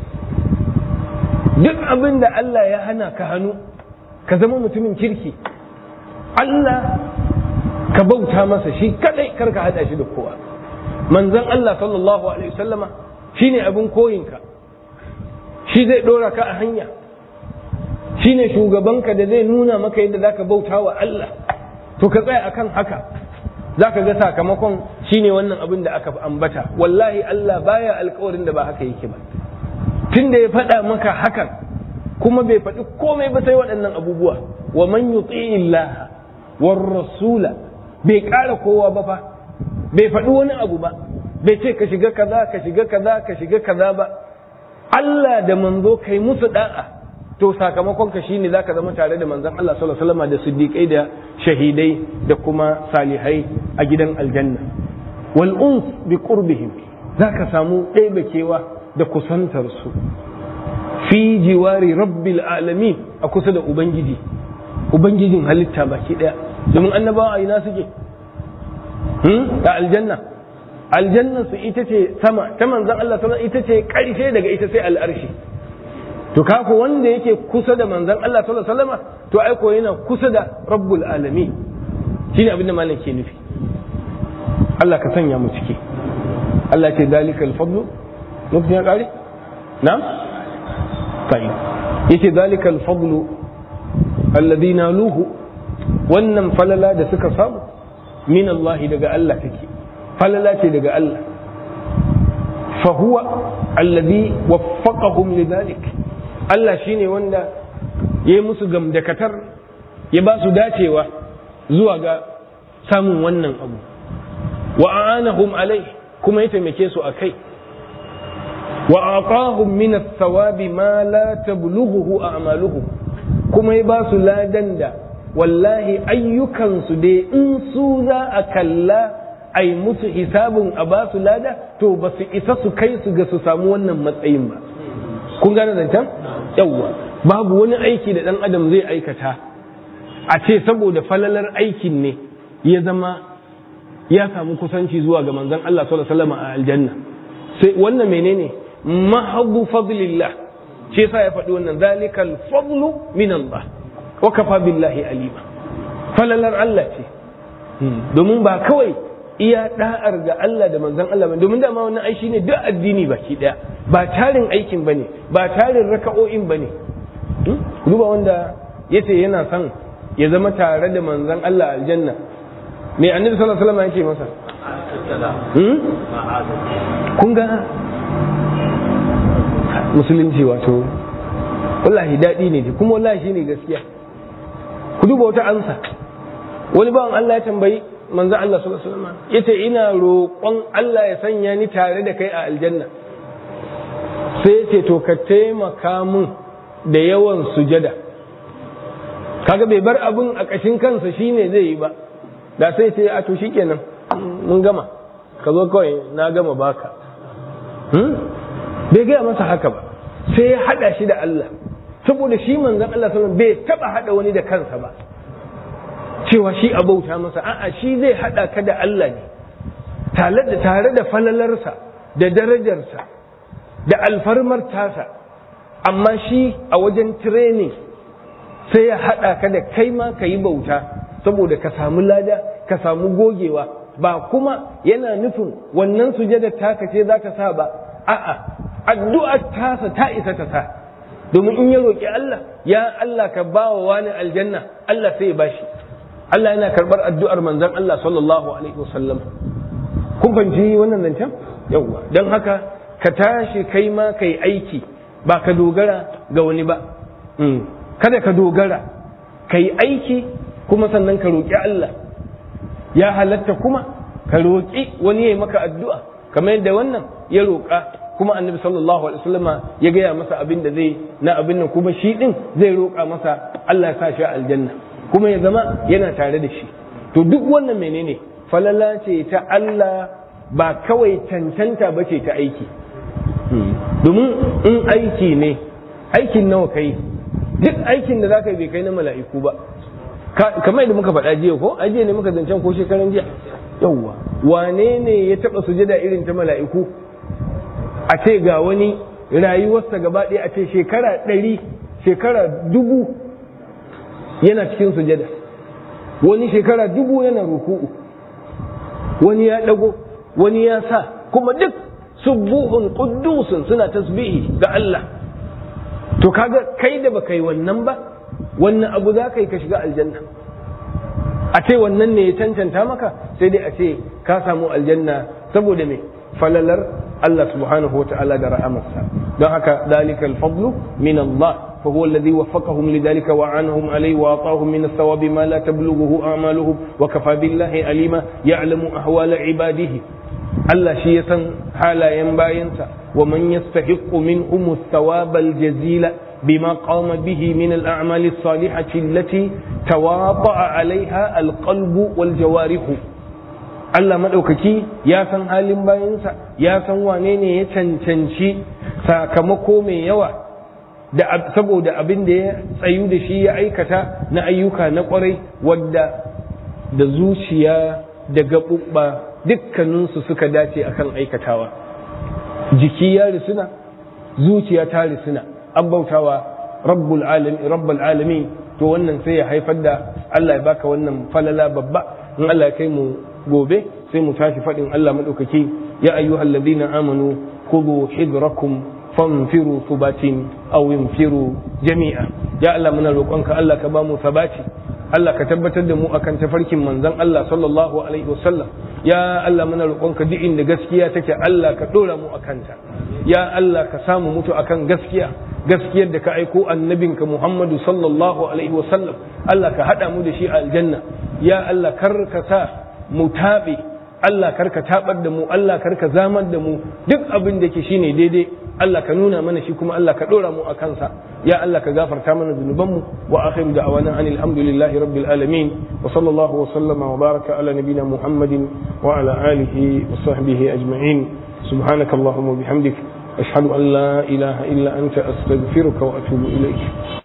duk abin da Allah ya hana ka hannu ka zama mutumin kirki Allah ka bauta masa shi kadai kar ka hada shi da kowa manzon Allah sallallahu alaihi wasallama shine abin koyinka shi zai dora ka a hanya shine shugabanka da zai nuna maka yadda zaka bauta wa Allah to ka tsaya akan haka zaka ga sakamakon shine wannan abin da aka ambata wallahi Allah baya alkawarin da ba haka yake ba tunda ya faɗa maka hakan kuma bai faɗi komai ba sai waɗannan abubuwa wa man yuti illaha war rasula bai ƙara kowa ba fa bai faɗi wani abu ba bai ce ka shiga kaza ka shiga kaza ka shiga kaza ba Allah da manzo kai musu da'a to sakamakon ka shine zaka zama tare da manzon Allah sallallahu alaihi wasallam da siddiqai da shahidai da kuma salihai a gidan aljanna wal uns bi qurbihim zaka samu ɗaibakewa da kusantar su fi jiwari rabbil alamin a kusa da ubangiji ubangijin halitta baki daya domin annabawa a ina suke a aljanna aljanna su ita ce sama ta manzan Allah sama ita ce karshe daga ita sai al'arshi to kako wanda yake kusa da manzon Allah sallallahu alaihi wasallam to ai ko yana kusa da rabbul alamin shine abin da malam ke nufi Allah ka sanya mu ciki Allah ce dalikal fadlu lokacin ya kare na'am tayyib yace dalikal fadlu alladhi naluhu wannan falala da suka samu min Allah daga Allah take falala ce daga Allah fa huwa alladhi waffaqahum lidhalik Allah shine wanda ya yi musu gamdakatar ya ba su dacewa zuwa ga samun wannan abu wa a'anahum alai kuma ya taimake su a kai wa aqahum min ath-thawabi ma la tablughuhu a'maluhum kuma ya ba su ladan da wallahi ayyukansu dai in su za a kalla ai musu hisabin a ba su lada to ba su isa su kai su ga su samu wannan matsayin ba kun gane zancen yawwa babu wani aiki da dan adam zai aikata a ce saboda falalar aikin ne ya zama ya samu kusanci zuwa ga manzon Allah sallallahu alaihi wasallam a aljanna sai wannan menene mahabbu fadlillah shi yasa ya faɗi wannan zalikal fadlu min Allah wa kafa billahi alima falalar Allah ce domin ba kawai iya da'ar ga Allah da manzon Allah ba domin dama wannan ai shine duk addini baki daya ba tarin aikin bane ba tarin raka'o'in bane duba wanda yace yana son ya zama tare da manzon Allah aljanna me annabi sallallahu alaihi wasallam yake masa kun ga musulunci wato wallahi daɗi ne kuma wallahi shine gaskiya ku duba wata ansa wani bawan Allah ya tambayi manzo Allah sallallahu alaihi wasallam yace ina roƙon Allah ya sanya ni tare da kai a aljanna sai yace to ka taimaka mun da yawan sujada kaga bai bar abun a ƙashin kansa shine zai yi ba da sai ce a to shikenan mun gama ka zo kawai na gama baka bai gaya masa haka ba sai ya hada shi da Allah saboda shi manzon Allah sallallahu bai taba hada wani da kansa ba cewa shi a bauta masa a'a shi zai hada ka da Allah ne tare da tare da falalarsa da darajarsa da alfarmar tasa amma shi a wajen training sai ya hada ka da kai ma ka yi bauta saboda ka samu lada ka samu gogewa ba kuma yana nufin wannan sujada taka ce za ta sa ba a'a addu'ar tasa ta isa ta sa domin in ya roƙi Allah ya Allah ka ba wa wani aljanna Allah sai ya bashi Allah yana karɓar addu'ar manzon Allah sallallahu alaihi wasallam kun fahimci wannan zancen yawwa don haka ka tashi kai ma kai aiki ba ka dogara ga wani ba kada ka dogara kai aiki kuma sannan ka roƙi Allah ya halatta kuma ka roƙi wani ya yi maka addu'a kamar yadda wannan ya roƙa kuma annabi sallallahu alaihi wasallam ya gaya masa abin da zai na abin nan kuma shi din zai roƙa masa Allah ya sa shi aljanna kuma ya zama yana tare da shi to duk wannan menene falala ce ta Allah ba kawai cancanta ba ce ta aiki domin in aiki ne aikin nawa kai duk aikin da zaka yi bai kai na mala'iku ba kamar yadda muka faɗa jiya ko ajiye ne muka zancen ko shekaran jiya yawwa wane ne ya taɓa sujada irin ta mala'iku a ce ga wani rayuwarsa gaba ɗaya a ce shekara ɗari shekara dubu yana cikin sujada wani shekara dubu yana ruku'u wani ya ɗago wani ya sa kuma duk subuhun quddusun suna tasbihi ga Allah to kaga kai da baka yi wannan ba wannan abu za ka yi ka shiga aljanna a ce wannan ne ya cancanta maka sai dai a ce ka samu aljanna saboda me falalar Allah subhanahu wa ta'ala da ra'amarsa don haka dalika alfadlu min Allah فهو الذي وفقهم لذلك وعنهم عليه وأعطاهم من الثواب ما لا تبلغه أعمالهم وكفى بالله عليما يعلم أحوال عباده Allah shi ya san halayen bayansa wa man yastahiqqu minhum ath-thawab al-jazila bima qama bihi min al-a'mal as-salihati allati tawata'a 'alayha al-qalb wal jawarih Allah madaukaki ya san halin bayansa ya san wane ne ya cancanci sakamako mai yawa da saboda abin da ya tsayu da shi ya aikata na ayyuka na kwarai wadda da zuciya da gaɓuɓɓa dukkaninsu suka dace akan aikatawa jiki ya risuna zuciya ta risuna an bautawa rabbul alamin rabbul alamin to wannan sai ya haifar da Allah ya baka wannan falala babba in Allah ya kai mu gobe sai mu tashi faɗin Allah madaukaki ya ayyuhal ladina amanu khudhu hidrakum fanfiru thubatin aw infiru jami'a ya Allah muna roƙonka Allah ka ba mu sabati Allah ka tabbatar da mu akan tafarkin manzon Allah sallallahu alaihi wasallam ya Allah muna roƙonka duk inda gaskiya take Allah ka dora mu akan ta ya Allah ka samu mutu akan gaskiya gaskiyar da ka aiko annabinka Muhammadu sallallahu alaihi wasallam Allah ka hada mu da shi a aljanna ya Allah kar ka sa mu tabe Allah kar ka tabar da mu Allah kar ka zamar da mu duk abin da ke shine daidai Allah ka nuna mana shi kuma Allah ka dora mu a kansa ya Allah ka gafarta mana zunubanmu wa akhiru da'wana anil hamdulillahi rabbil alamin wa sallallahu wa sallama wa baraka ala nabina muhammadin wa ala alihi wa sahbihi ajma'in subhanaka allahumma bihamdik ashhadu an la ilaha illa anta astaghfiruka wa atubu ilayk